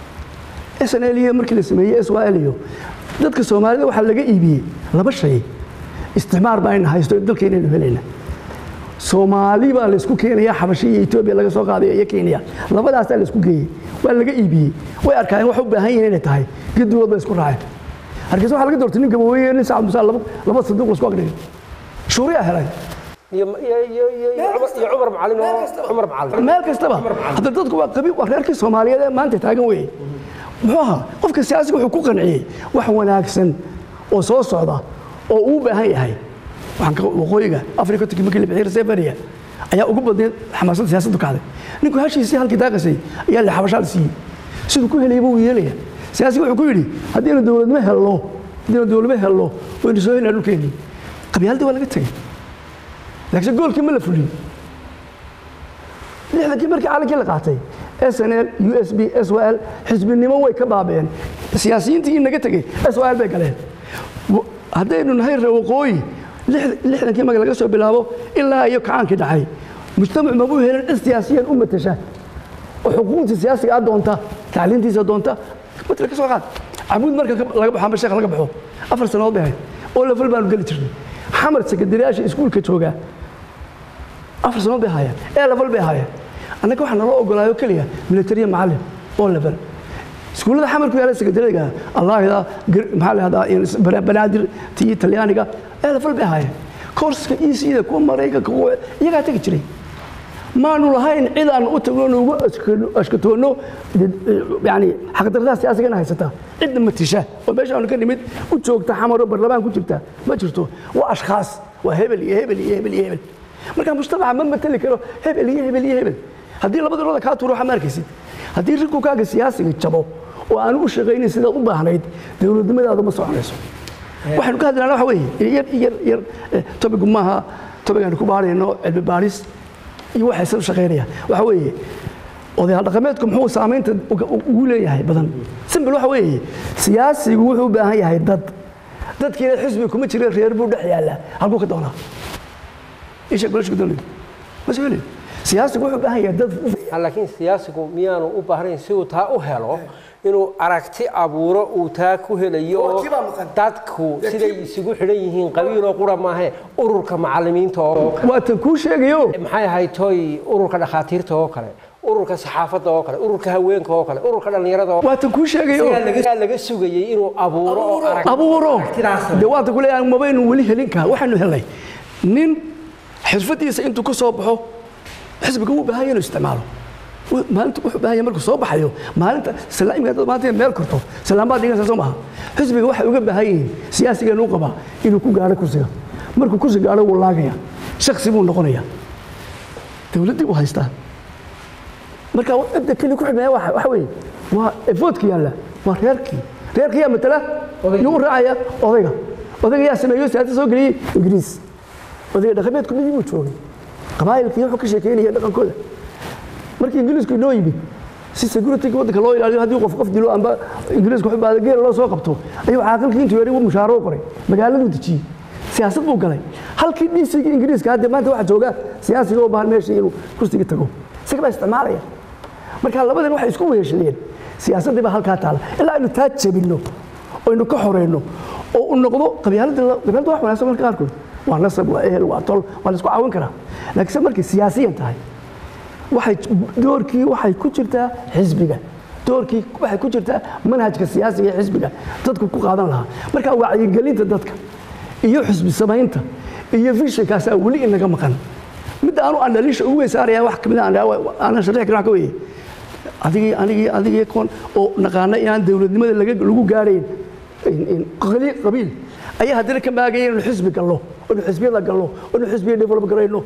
snl iyo markii la sameeyey syl iyo dadka soomaalida waxaa laga iibiyey laba shay isticmaar baa ayna haysto dalkeynaynu helayna soomaali baa laysku keenaya xabashi iyo etoobiya laga soo qaadaya iyo kenya labadaasaa laysku geeyey waa laga iibiyey way arkaayeen wax u baahan yihiin inay tahay gedigood bay isku raaceen hargeysa waxaa laga doortay nin gaboweeye nin sacad musaa laba laba sanduuq laisku agdhigay shuuriyaa helay iyo iyo- iyo- iyo- iyo Cumar- iyo cumar macalin oo cumar macalin meel kastaba hadda dadku waa qabi waa reerkii soomaaliyeed ee maanta taagan weeye muxuu ahaa qofka siyaasiga wuxuu ku qanciyey wax wanaagsan oo soo socda oo uu u baahan yahay waxaan ka waqooyiga afrika turki markii la bixiyay reseveria ayaa ugu badneed xamaasadda siyaasaddu kacday ninku hashiisii halkii daaqasay ayaa la xabashaa la siiyey siduu ku helayay buu yeelaya siyaasiga wuxuu ku yidhi haddiinu dowladnimo helno haddiinu dowladnimo helno waynu soo helnaa dhulkeennii qabyaaladii waa laga tegey laakiin goolkii ma la fulin lixdankii markii caalankii la qaatay snl u s b s l xisbinimo way ka baabeen siyaasiyiintii inaga tegey s l bay galeen W- haddaynu nahay reer waqooyi lix- lixdankii marka laga soo bilaabo ilaa iyo kacaankii dhacay mujtamac mabuu helin cid siyaasiyan u matasha oo xuquuqda siyaasiga a doonta tacliintiisa doonta matala ka soo qaad cabuud marka ka- laga baxo amba sheekh laga baxo afar sannadood bay ahayd oo lafal baanu geli jirnay xamar sekretariyaasha iskuulka joogaa afar sanood bay haayeen ee level bay haayeen annaga waxaa naloo ogolaayo keliya militariya macallin oo level iskuullada xamar ku yaala sekretariyaga allaahida maxaa la yahdaa banaadir tii talyaaniga ee level bay haayeen koorska iisiida kuwa maraykanka kuwa iyagaa tegi jiray maanu lahayn cid aan u tagno nugu ashkatoonno yani xaqdarrada siyaasigana haysata cidna matisha oo meesha aanu ka nimid u joogta xamaro barlamaan ku jirta ma jirto waa ashkhaas waa hebel iyo hebel iyo hebel iyo hebel marka mujtamaca ma mateli karo hebel iyo hebel iyo hebel haddii labada rooda kaa tuuro waxaa ma arkaysid haddii rikukaaga siyaasiga jabo oo aanu u shaqaynin sidaad u baahnayd dowladnimadaadu ma soconayso waxaynu ka hadlaynaa waxa weeye yar yar yar tobigu maaha tobigaanu ku baarayno cilmi baaris iyo waxay sida u shaqaynayaan waxa weeye odayaal dhaqameedku muxuu saamaynta ugu leeyahay badan simbel waxa weeye siyaasigu wuxuu u baahan yahay dad dadkiina xisbi kuma jira reer buu dhex yaallaa halkuu ka doonaa isha golashka dowladu ma soo helayo siyaasigu wuxuu u baahan yahay dad laakiin siyaasigu miyaanu u baahnayn si uu taa u helo inuu aragti abuuro uu taa ku helayo oo dadku siday isugu xidhan yihiin qabiiloo qura maahe ururka macallimiinta oo waa tan kuu sheegayo maxay ahayd toy ururka dhakhaatiirta oo kale ururka saxaafadda oo kale ururka haweenka oo kale ururka dhallinyarada oo waa tan kuu sheegayo ayaa laga sugayey inuu abuuro oo arag abuuro aragtidaas de waanta ku leeyahay mabaynu weli helin kaa waxaanu helnay nin xirfadiisa intuu ka soo baxo xisbiga wuu baahan yahay inuu isticmaalo Wuu- maalinta wuxuu baahan yahay markuu soo baxayo maalinta salaamka dad maanta meel korto salaambaad dhiganaysa soo maaha xisbiga waxay uga baahan yihiin siyaasigeenu u qabaa inuu ku gaadho kursiga markuu kursi gaadho wuu laagaya shaksi buu noqonaya dowladdii buu haystaa marka cidda keli ku xidhnaya waxa waxa weeye waa efoodka yaalla waa reerkii reerkii yaa matala yuu u raacaya odayga odayga yaa sameeyo siyaasad soo geliyey ingiriis odayga dhaqameedku midii buu joogay qabaa'ilkii wuxuu ka sheekeynaya dhaqankooda markii ingiriisku inoo yimid si security waddanka loo ilaaliyo haddii qof qof dilo amba ingiriisku wuxuu baada geela loo soo qabto ayuu caaqilkii intuu yari mushaaro u qoray magaaladuu dejiyey siyaasad buu galay halkii dhiisigii ingiriiska hadda maanta waxaa jooga siyaasiga oo baahan meeshii inuu kursiga tago isaga baa isticmaalaya marka labadan waxay isku weheshadeen siyaasaddii baa halkaa taala ilaa aynu taa jebinno oo aynu ka xoreyno oo u noqdo qabyaaladda la- qabyaaladda wax wanaagsan marka qaarkood waa nasab waa ehel waa tol waa la isku caawin karaa laakiin se markay siyaasiyan tahay waxay doorkii waxay ku jirtaa xisbiga doorkii waxay ku jirtaa manhajka siyaasiga ee xisbiga dadku ku qaadan lahaa marka wacyigelinta dadka iyo xisbi samaynta iyo vishinkaasaa weli inaga maqan midda aanu andhaliisha ugu weysaaraya wax kamid aanan sharixi karin waxa ka weeye adigii anigii adigii kon oo naqaana inaan dowladnimada laga lagu gaarayn in- in qali- qabiil ayaa haddana ka maagaya inaynu xisbi galno inu xisbiyada galno inu xisbiya develop garayno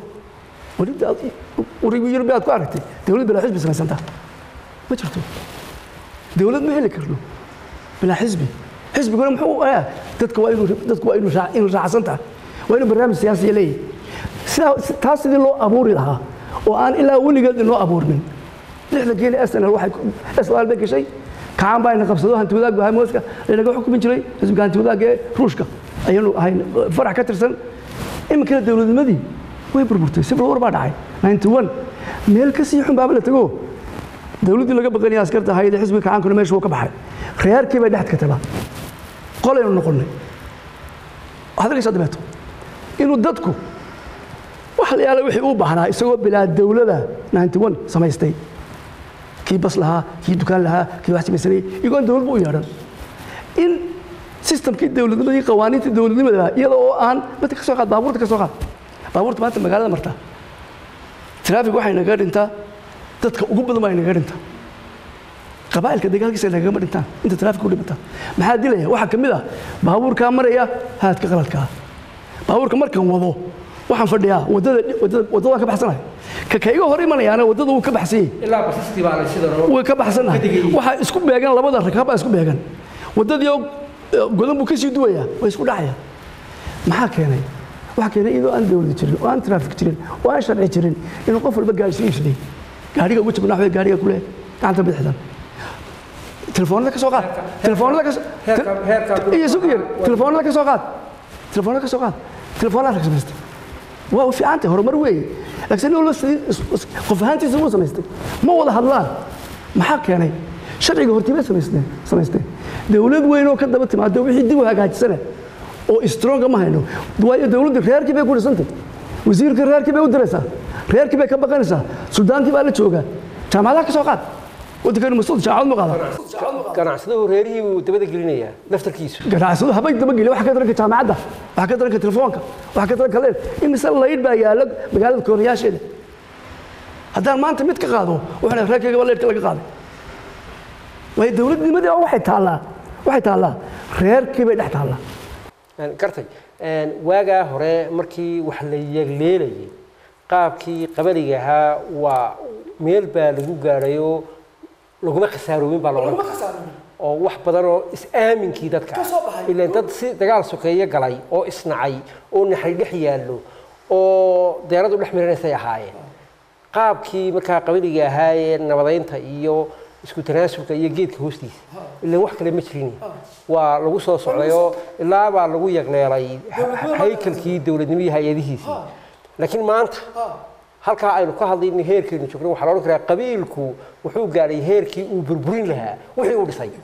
yurbi aad ku aragtay dowlad bilaa xisbi samaysanta ma jirto dowlad ma heli karno bilaa xisbi xisbiguna muxuu ah dadka waa inuu dadku waa inuu raac- inuu raacsan tahay waa inuu barnaamij siyaasiya leeyahay sidaa si- taas sidii loo abuuri lahaa oo aan ilaa weligeed inoo abuurmin lixda geeli snl waxay snl bay gashay kacaan baa ina qabsado hanti wadaag bahamoska laynaga xukumin jiray xisbiga hanti wadaagga ee ruushka ayaanu ahayn farax ka tirsan iminkana dowladnimadii way burburtay civil war baa dhacay 91 meel ka sii xun baaba la tago dowladdii laga baqanaya askarta ahayd ee xisbiga kacaankuna meesha wuu ka baxay reerkii bay dhex ka tabaa qolaynu noqonnay waxaad arkaysaa dabeeto inuu dadku wax la yaala wixii uu baahnaa isagoo bilaa dowlada 91 samaystay kii bas lahaa kii dukaan lahaa kii wax samaysanayay iyagoon dowladba u yeedhan in systemkii dowladnimadii qawaaniintii dowladnimada iyada oo aan dadka ka soo qaad baabuurta ka soo qaad baabuurta maanta magaalada marta traafig waxay naga dhintaa dadka ugu badan baa naga dhintaa qabaa'ilka dagaalkiisa nagagama dhintaan inta traafik u dhimata maxaa dilaya waxaa ka mid ah baabuurkaa maraya haadka qaladkaa baabuurka markaan wado waxaan fadhiyaa wadada wadada wadadaan ka baxsanahay ka ka iga hor imanayaana wadada wuu ka baxsan yahay ilaa basaskii baa la sida way ka baxsanahay waxaa isku beegan labada rakaab baa isku beegan wadadii oo eh, godan buu ka sii duwayaa way isku dhacayaan maxaa keenay waxaa keenay iyadoo aan dowlad jirin oo aan traafik jirin oo aan sharci jirin inuu qof walba gaari soo iibsaday gaariga ugu jabnaa waxbay gaariga kule gacanta bidixdan telefoonada ka soo qaad telefoonada ka soo- heerka- heerka- iyo sugu yar telefoonada ka soo qaad telefoonada ka soo qaad telefoonada ka samaystay waa u fiican tahay horumar weeye laakiin nin walba sidii is- is- qof ahaantiisa wuu samaystay ma wada hadlaan maxaa keenay sharciga hortibay samaysteen samaysteen dowlad weyn oo ka daba timaado wixii dib u hagaajisana oo stronga ma hayno waayo dowladdu reerkii bay ku dhisantay wasiirka reerkii bay u diraysaa reerkii bay ka baqanaysaa suldaankii baa la joogaa jaamacadaha ka soo qaad waddankanu masuud jaamacad ma qaada ganacsaduhu reerihii buu dabada gelinayaa laftarkiisu ganacsado habay dabageliya waxa ka daranka jaamacadda waxa ka daranka telefoonka waxa ka daranka leer imise laydh baa yaalla magaalada koonayaasheeda haddaan maanta mid ka qaado waxaan reerkayga baa leydhka laga qaaday waayo dowladnimadii oo waxay taallaa waxay taallaa reerkii bay dhex taallaa Een, gartay een, waagaa hore markii wax la yegleelayay qaabkii qabaliga ahaa waa meel baa lagu gaadhayoo laguma khasaaroobin baa loohan karaa oo wax badan oo is-aaminkii dadka ah ilaan dad si dagaal sokeeye galay oo isnacay oo naxay dhex yaallo oo deeradu dhex miranaysay ahaayeen qaabkii markaa qabaliga ahaayee nabadaynta iyo isku tanaasubka iyo geedka hoostiisa ilaan wax kale ma jirin waa lagu soo socdayoo ilaa baa lagu yagleelay haykalkii dowladnimadii hay-adihiisii laakiin maanta halkaa aynu ka hadlayno heerkeenu joogno waxaa la odhan karaa qabiilku wuxuu gaadhay heerkii uu burburin lahaa wixii uu dhisay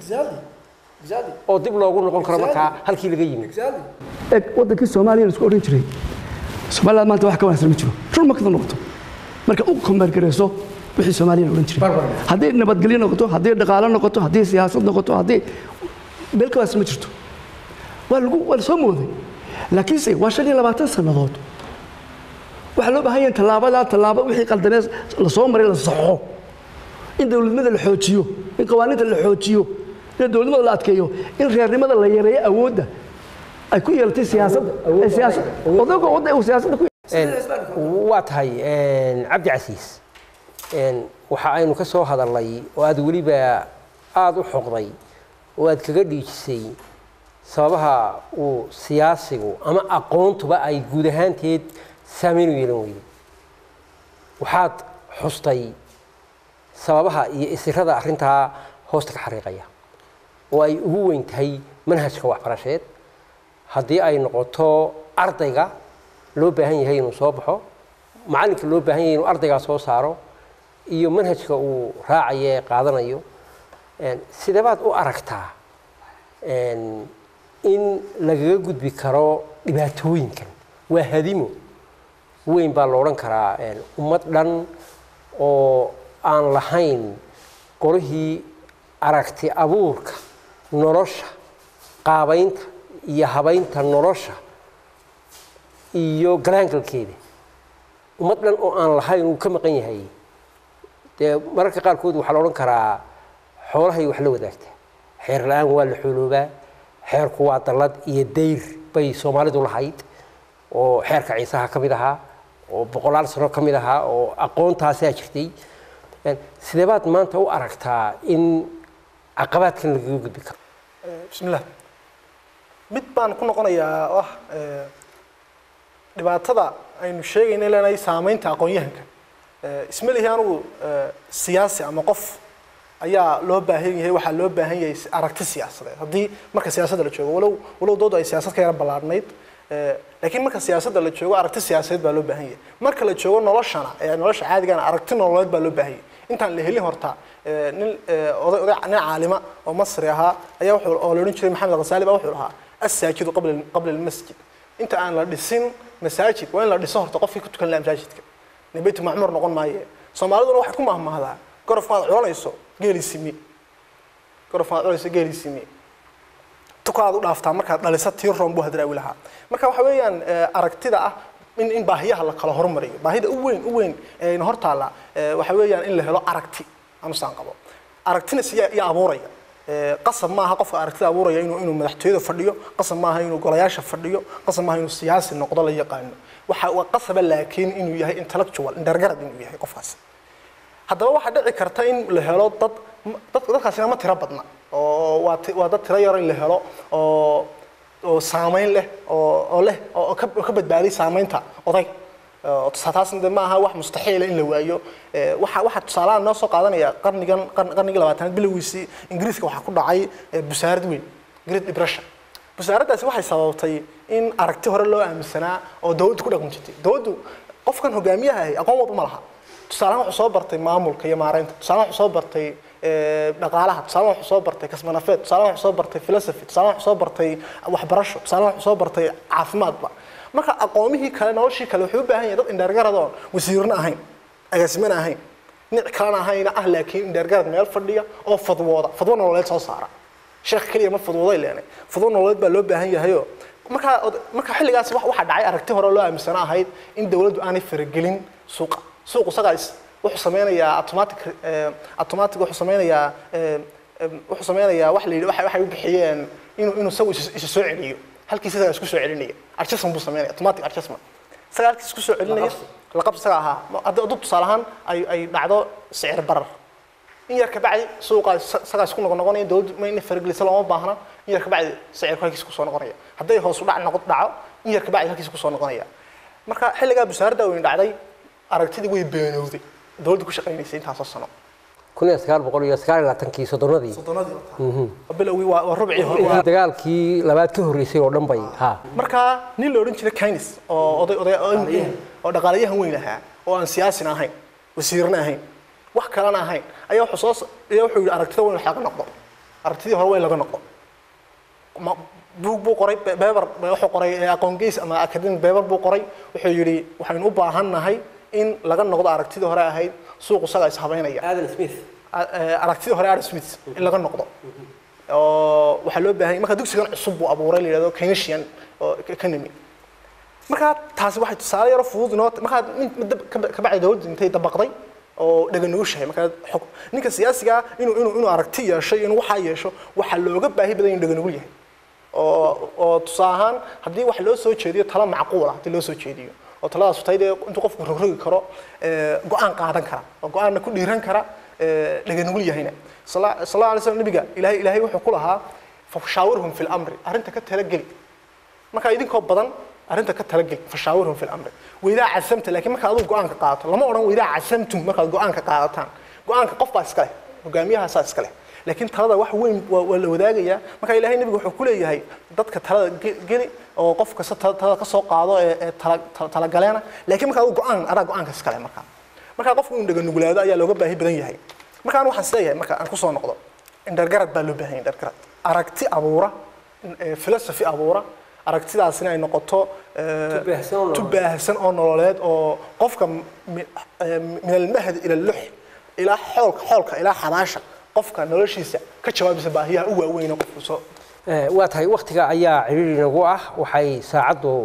oo dib loogu noqon karo markaa halkii laga yimi eg waddankii soomaaliya la isku odhan jiray somaliland maanta wax ka wanaagsan ma jiro run ma kada noqoto marka u kombaargarayso wixii soomaaliya la odhan jiray Barbar. hadday nabadgelyo noqoto hadday dhaqaalo noqoto hadday siyaasad noqoto hadday meel ka wanaagsan ma jirto waa lagu waa la soo mooday laakiinse waa shan iyo labaatan sannadood waxaa loo baahan yahay tallaabadaa tallaabo wixii qaldanee la soo maray la saxo in dowladnimada la xoojiyo in qawaaniinta la xoojiyo in dowladnimada la adkeeyo in reernimada la yareeyo awoodda ay ku yeelatay siyaasadda ay siyaasad odayga wadda uu siyaasadda ku waa tahay cabdi casiis waxa aynu ka soo hadalnay oo aad weliba aada u xoqday oo aad kaga dhiijisay sababaha uu siyaasigu ama aqoontuba ay guud ahaanteed saameyn u yeelan weyday waxaad xustay sababaha iyo isirada arrintaa hoosta ka xariiqaya oo ay ugu weyn tahay manhajka waxbarasheed haddii ay noqoto ardayga loo baahan yahay inuu soo baxo macallinka loo baahan yahay inuu ardaygaa soo saaro iyo manhajka uu raacayo ee qaadanayo sideebaad u aragtaa in lagaga gudbi karo dhibaatooyinkan waa hadimo weyn baa la odhan karaa ummad dhan oo aan lahayn qorihii aragti abuurka nolosha qaabaynta iyo habaynta nolosha iyo galaangalkeeda ummad dhan oo aan lahayn uu ka maqan yahay dee mararka qaarkood waxaa la odhan karaa xoolahay wax la wadaagta xeer la-aan waa la xooloobaa xeerku waa dallad iyo dayr bay soomaalidu lahayd oo xeerka ciisaha ka mid ahaa oo boqolaal sano ka mid ahaa oo aqoontaasaa jirtay sidee baad maanta u aragtaa in caqabaadkan lagaga gudbi karo bismillah mid baan ku noqonayaa oo ah dhibaatada aynu sheegayna leenahay saameynta aqoon-yahanka isma lihi anugu siyaasi ama qof ayaa loo baahan yahay waxaa loo baahan yahay aragti siyaasadeed haddii marka siyaasadda la joogo walow walow doodu ay siyaasad ka yara ballaadhnayd laakiin marka siyaasadda la joogo aragti siyaasadeed baa loo baahan yahay marka la joogo noloshana ee nolosha caadigana aragti nololeed baa loo baahan yahay intaan la helin horta nin oday oday nin caalima oo masri ahaa ayaa wuxuu oo la odhan jiray maxamed ghasaali baa wuxuu lahaa assaajidu qabla qabla almasjid inta aan la dhisin masaajid waa in la dhiso horta qofkii ku tukan lahaa masaajidka nin baytu macmuur noqon maaye soomaaliduna waxay ku mahmahdaa gorofka aad culanayso geeli simi gorofka aad culanayso geeli simi tukaad u dhaaftaa markaad dhalisa tii roon buu hadraawi lahaa marka waxa weeyaan aragtida ah in in baahiyaha la kala hormariyo baahida u weyn u weyn ee ina hor taalla waxa weeyaan in la helo aragti anusaan qabo aragtina siyaa iyo abuuraya qasab maaha qofka aragtida abuuraya inuu inuu madaxtooyada fadhiyo qasab maaha inuu golayaasha fadhiyo qasab maaha inuu siyaasi noqdo la yaqaano waxa waa qasaba laakiin inuu yahay intellectual indhargarad inuu yahay qofkaasi haddaba waxaa dhici karta in la helo dad dad dadkaasina ma tiro badna oo waa waa dad tiro yaro in la helo oo oo saameyn leh oo oo leh oo ka ka badbaaday saameynta oday taasna de ma aha wax mustaxiila in la waayo waxa waxa tusaalahan noo soo qaadanaya qarnigan qarnigii labaatanaad bilowgiisii ingiriiska waxaa ku dhacay busaarad weyn great depression busaaraddaasi waxay sababtay in aragti hore loo aaminsanaa oo dawladdu ku dhaqmi jirtay dawladdu qofkan hogaamiyaha ahi aqoon walba ma laha tusaalahan wuxuu soo bartay maamulka iyo maareynta tusaalahan wuxuu soo bartay dhaqaalaha tusaalahan wuxuu soo bartay kasmanafeed tusaalahan wuxuu soo bartay philosophy tusaalahan wuxuu soo bartay waxbarasho tusaalahan wuxuu soo bartay caafimaadba marka aqoomihii kale noloshii kale wuxuu u baahan yahay dad indheergaradoon wasiirna ahayn agaasimana ahayn nic kalena ahayna ah laakiin indheergarad meel fadhiya oo fadwooda fadwo nololeed soo saara sheekh keliya ma fadwooday leenay fadwo nololeed baa loo baahan yahayo marka marka xilligaas waxaa dhacay aragti hore loo aaminsana ahayd in dawladdu aanay faragelin suuqa suuq isagaa wuxuu sameynayaa automatic automatic wuxuu sameynayaa wuxuu sameynayaa wax la yidhi waxay u bixiyeen inuu inuu isagu isa soo celiyo halkiisa isagaa isku soo celinaya adjustment buu sameynaya automatic adjustment isagaa halkiisa isku soo celinaya laqab isaga ahaa haddii aduu tusaale ahaan ay ay dhacdo sicir barar in yar kabacdi suuqa isagaa isku noqon noqonaya dawladdu ma inay faragelisa looma baahna in yar kabacdi sicirku halkiisa kusoo noqonaya hadday hoos u dhac noqod dhaco in yar kabacdi halkiisa kusoo noqonaya marka xilligaa busaaradda weyn dhacday aragtidii way beenowday dawladdu ku shaqaynaysay intaasoo sano kun iyo sagaal boqol iyo sagaal iyo labaatankii soddonadii bilowgii waa waa rubcii hore intii dagaalkii labaad ka horreysay oo dhan bay ha markaa nin la odhan jiray keynes oo oday oday oo dhaqaalayahan weyn ahaa oo aan siyaasina ahayn wasiirna ahayn wax kalena ahayn ayaa wuxuu soo ayaa wuxuu yidhi aragtida weyn wax laga noqdo aragtidii hore weyn laga noqdo buug buu qoray beber wuxuu qoray aqoon geys ama academic beber buu qoray wuxuu yidhi waxaynu u baahannahay in laga noqdo aragtidii hore ahayd suuq isagaa is habeynaya aadan smith aragtidii hore adam smith in laga noqdo oo waxaa loo baahan marka dugsigan cusub buu abuuray la yidhahdo keynesian oo economy marka taasi waxay tusaale yaro fudud inoo markaa kabacdi dawladdu intay dabaqday oo dhaganugushahay markaa xog ninka siyaasiga inuu inuu inuu aragti yeesho inuu waxaa yeesho waxaa looga baahi badan inuu dhaganugul yahay oo oo tusaale ahaan haddii wax loo soo jeediyo talo macquul ah haddii loo soo jeediyo oo taladaas tahay dee intuu qofku rogrogi karo go-aan qaadan kara oo go-aanna ku dhiiran kara dhaganugul yahayna sala allahu alay slam nabiga ilahay ilaahay wuxuu ku lahaa fashaawirhum fi lamri arrinta ka talageli markaa idinkoo badan arrinta ka talageli fashaawirhum fi lamri waydaa casamta laakiin markaa aduu go-aanka qaadato lama odhan waydaa casamtum markaad go-aanka qaadataan go-aanka qof baa iska leh hogaamiyahaasaa iska leh laakiin talada wax weyn waa la wadaagayaa marka ilaahay nabigu wuxuu ku leeyahay dadka talada geli oo qof kasta talada ka soo qaado ee talagaleena laakiin markaa aduu go-aan adaa go-aanka iska leh markaa markaa qofku inuu dhaganugulaado ayaa looga baahi badan yahay marka aan waxaan isleeyahay marka aan kusoo noqdo indhargarad baa loo baahan yahay indhargarad aragti abuura philosophy abuura aragtidaasina ay noqoto tubaahsan oo nololeed oo qofka min almahdi ila lux ilaa xoolka xoolka ilaa xabaasha qofka noloshiisa ka jawaabaysa baahiyaha u waaweyn qofku soo waa tahay waktiga ayaa ciriiri nagu ah waxay saacaddu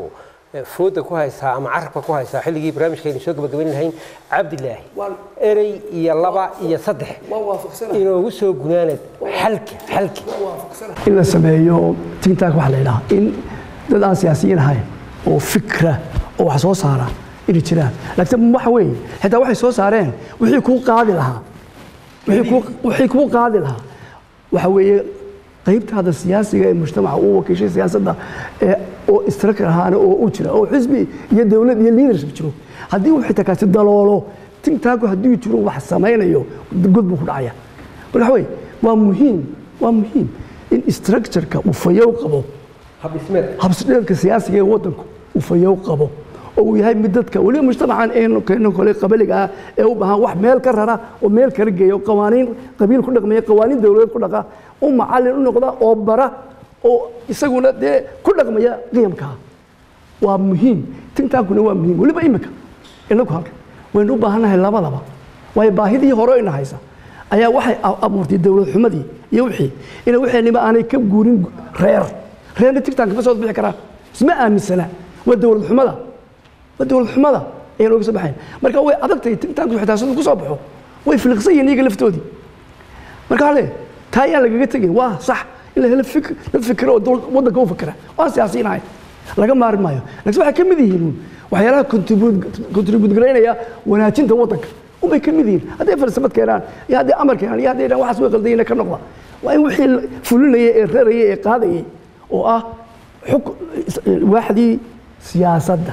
eh, fooda ku haysaa ama carabka ku haysaa xilligii barnaamijkaynu soo gabagabayn lahayn cabdilaahi erey iyo laba iyo saddex inoogu soo gunaanad xalka xalka in la sameeyo tintaak waxa la yidhaha in dad aan siyaasiyiin ahayn oo fikra oo wax soo saara inay jiraan laakiin waxa weeye xitaa waxay soo saareen wixii kuu qaadi lahaa wixii kuu- wixii kuu qaadi lahaa waxa weeye qaybtaada siyaasiga ee mujtamaca uu wakiishay siyaasadda ee oo istrakar ahaana oo u jira oo xisbi iyo dowlad iyo leadership jiro haddii uu xitaa kaasi daloolo tintaaku haddii jiro wax samaynayo god buu ku dhacaya marka waxa weeye waa muhiim waa muhiim in structureka uu fayow qabo habdhismeed habsdheedka siyaasiga ee waddanku uu fayow qabo oo uu yahay mid dadka weliba mujtamacan eenu keeno kole qabaliga ah ee u baahan wax meel ka rara oo meel kala geeya oo qawaaniin qabiil ku dhaqmaya qawaaniin dowladeed ku dhaqa u macallin u noqda oo bara oo isaguna dee ku dhaqmaya qiyamkaa waa muhiim tintaankuna waa muhiim weliba imika inagu halka waynu u baahannahay labadaba waayo baahidii hore ina haysa ayaa waxay a- abuurtay dowlad xumadii iyo wixii ina waxeenniba aanay ka guurin reer reerna tigtaanka ma soo bixi karaan isma aaminsana waa dowlad xumada waa dowlad xumada ayaan oga soo baxayn marka way adagtahay tigtaanku xitaa siduu ku soo baxo way filiqsan yihiin iyaga laftoodii marka hale taa ayaan lagaga tegin waa sax in la helo fikr dad fikira oo dowlad- waddanka u fikira waan siyaasiyiin ahayn laga maari maayo laakiin waxay ka mid yihiin uun waxyaalaha contribute garaynaya wanaajinta waddanka unbay ka mid yihiin hadday falsafad keenaan iyo hadday amar keenaan iyo hadday dhan waxaas way qaldayina ka noqda waa in wixii la- fulinaya ee raraya ee qaadayay oo ah xuk waaxdii siyaasadda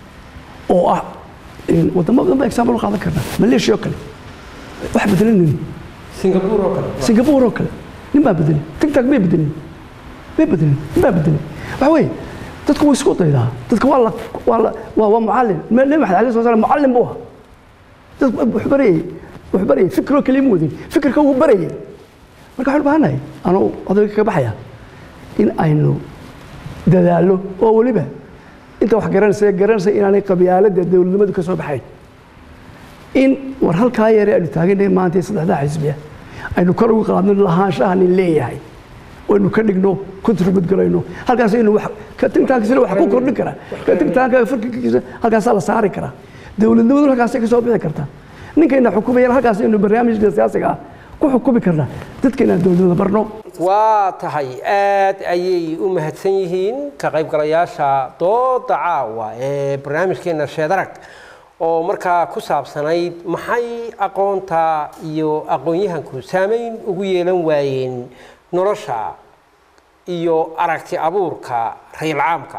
oo ah in wadamo badan ba example u qaadan karnaa maleeshiya oo kale wax bedelanayni singapore oo kale singapore oo kale nin baa bedelay tigtag may bedelin may bedelin nin baa bedelay waxa weeye dadku way isku daydaa dadka waa la waa la waa waa mucallin Ma- nabi maxamed alayhi salatu wasalaam mucallin buu ahaa dadku wuxuu barayay wuxuu barayay fikiroo kaliya ma wadin fikirka wuu barayay marka waxaan u baahannahay anuu odayga kaga baxaya in aynu dadaallo oo weliba inta wax garanaysa garanaysa inaanay qabyaaladda dowladnimadu ka soo baxayn in war halkaa yare aynu taagannahay maanta ee saddexdaa xisbiya aynu kor ugu qaadno lahaanshaha nin leeyahay oo aynu ka dhigno contribute galayno halkaas aynu wax ka tigtaankiisana wax ku kordhin karaa ka tigtaanka firkikiisa halkaasaa la saari karaa dowladnimadu halkaasay ka soo bixi kartaa ninkayna xukumayana halkaas aynu barnaamijka siyaasiga ah ku xukumi karnaa dadkayna dowladnimada barno waa tahay aad ayay u mahadsan yihiin ka qaybgalayaasha dooda caawa ee barnaamijkeena sheedarag oo markaa ku saabsanayd maxay aqoonta iyo aqoon-yahanku saameyn ugu yeelan waayeen nolosha iyo aragti abuurka rayil caamka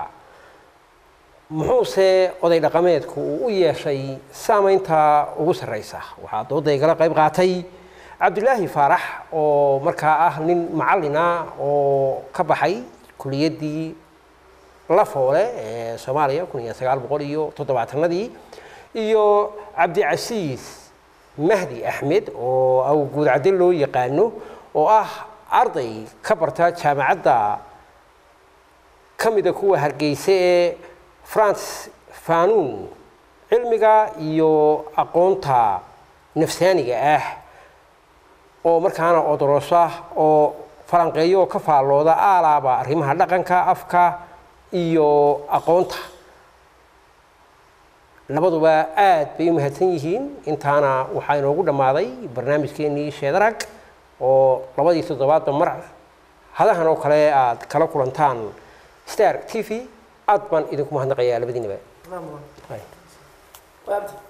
muxuuse oday dhaqameedku uu u yeeshay saamaynta ugu sarraysa waxaa dooda igala qayb qaatay cabdulaahi faarax oo markaa ah nin macallina oo ka baxay kuliyaddii lafoole ee soomaaliya kun iyo sagaal boqol iyo toddobaatanadii iyo cabdicasiis mahdi axmed oo awguudcadde loo yaqaano oo ah arday ka barta jaamacadda ka mida kuwa hargeysa ee france fanuun cilmiga iyo aqoonta nafsaaniga ah oo markaana odorosa oo falanqeeyo oo ka faallooda aalaaba arrimaha dhaqanka afka iyo aqoonta labaduba aad bay u mahadsan yihiin intaana waxaa inoogu dhammaaday barnaamijkeenii sheedarag oo labadii toddobaadba mar hadahan oo kale aad kala kulantaan star t v aad baan idinku mahadnaqayaa labadiinaba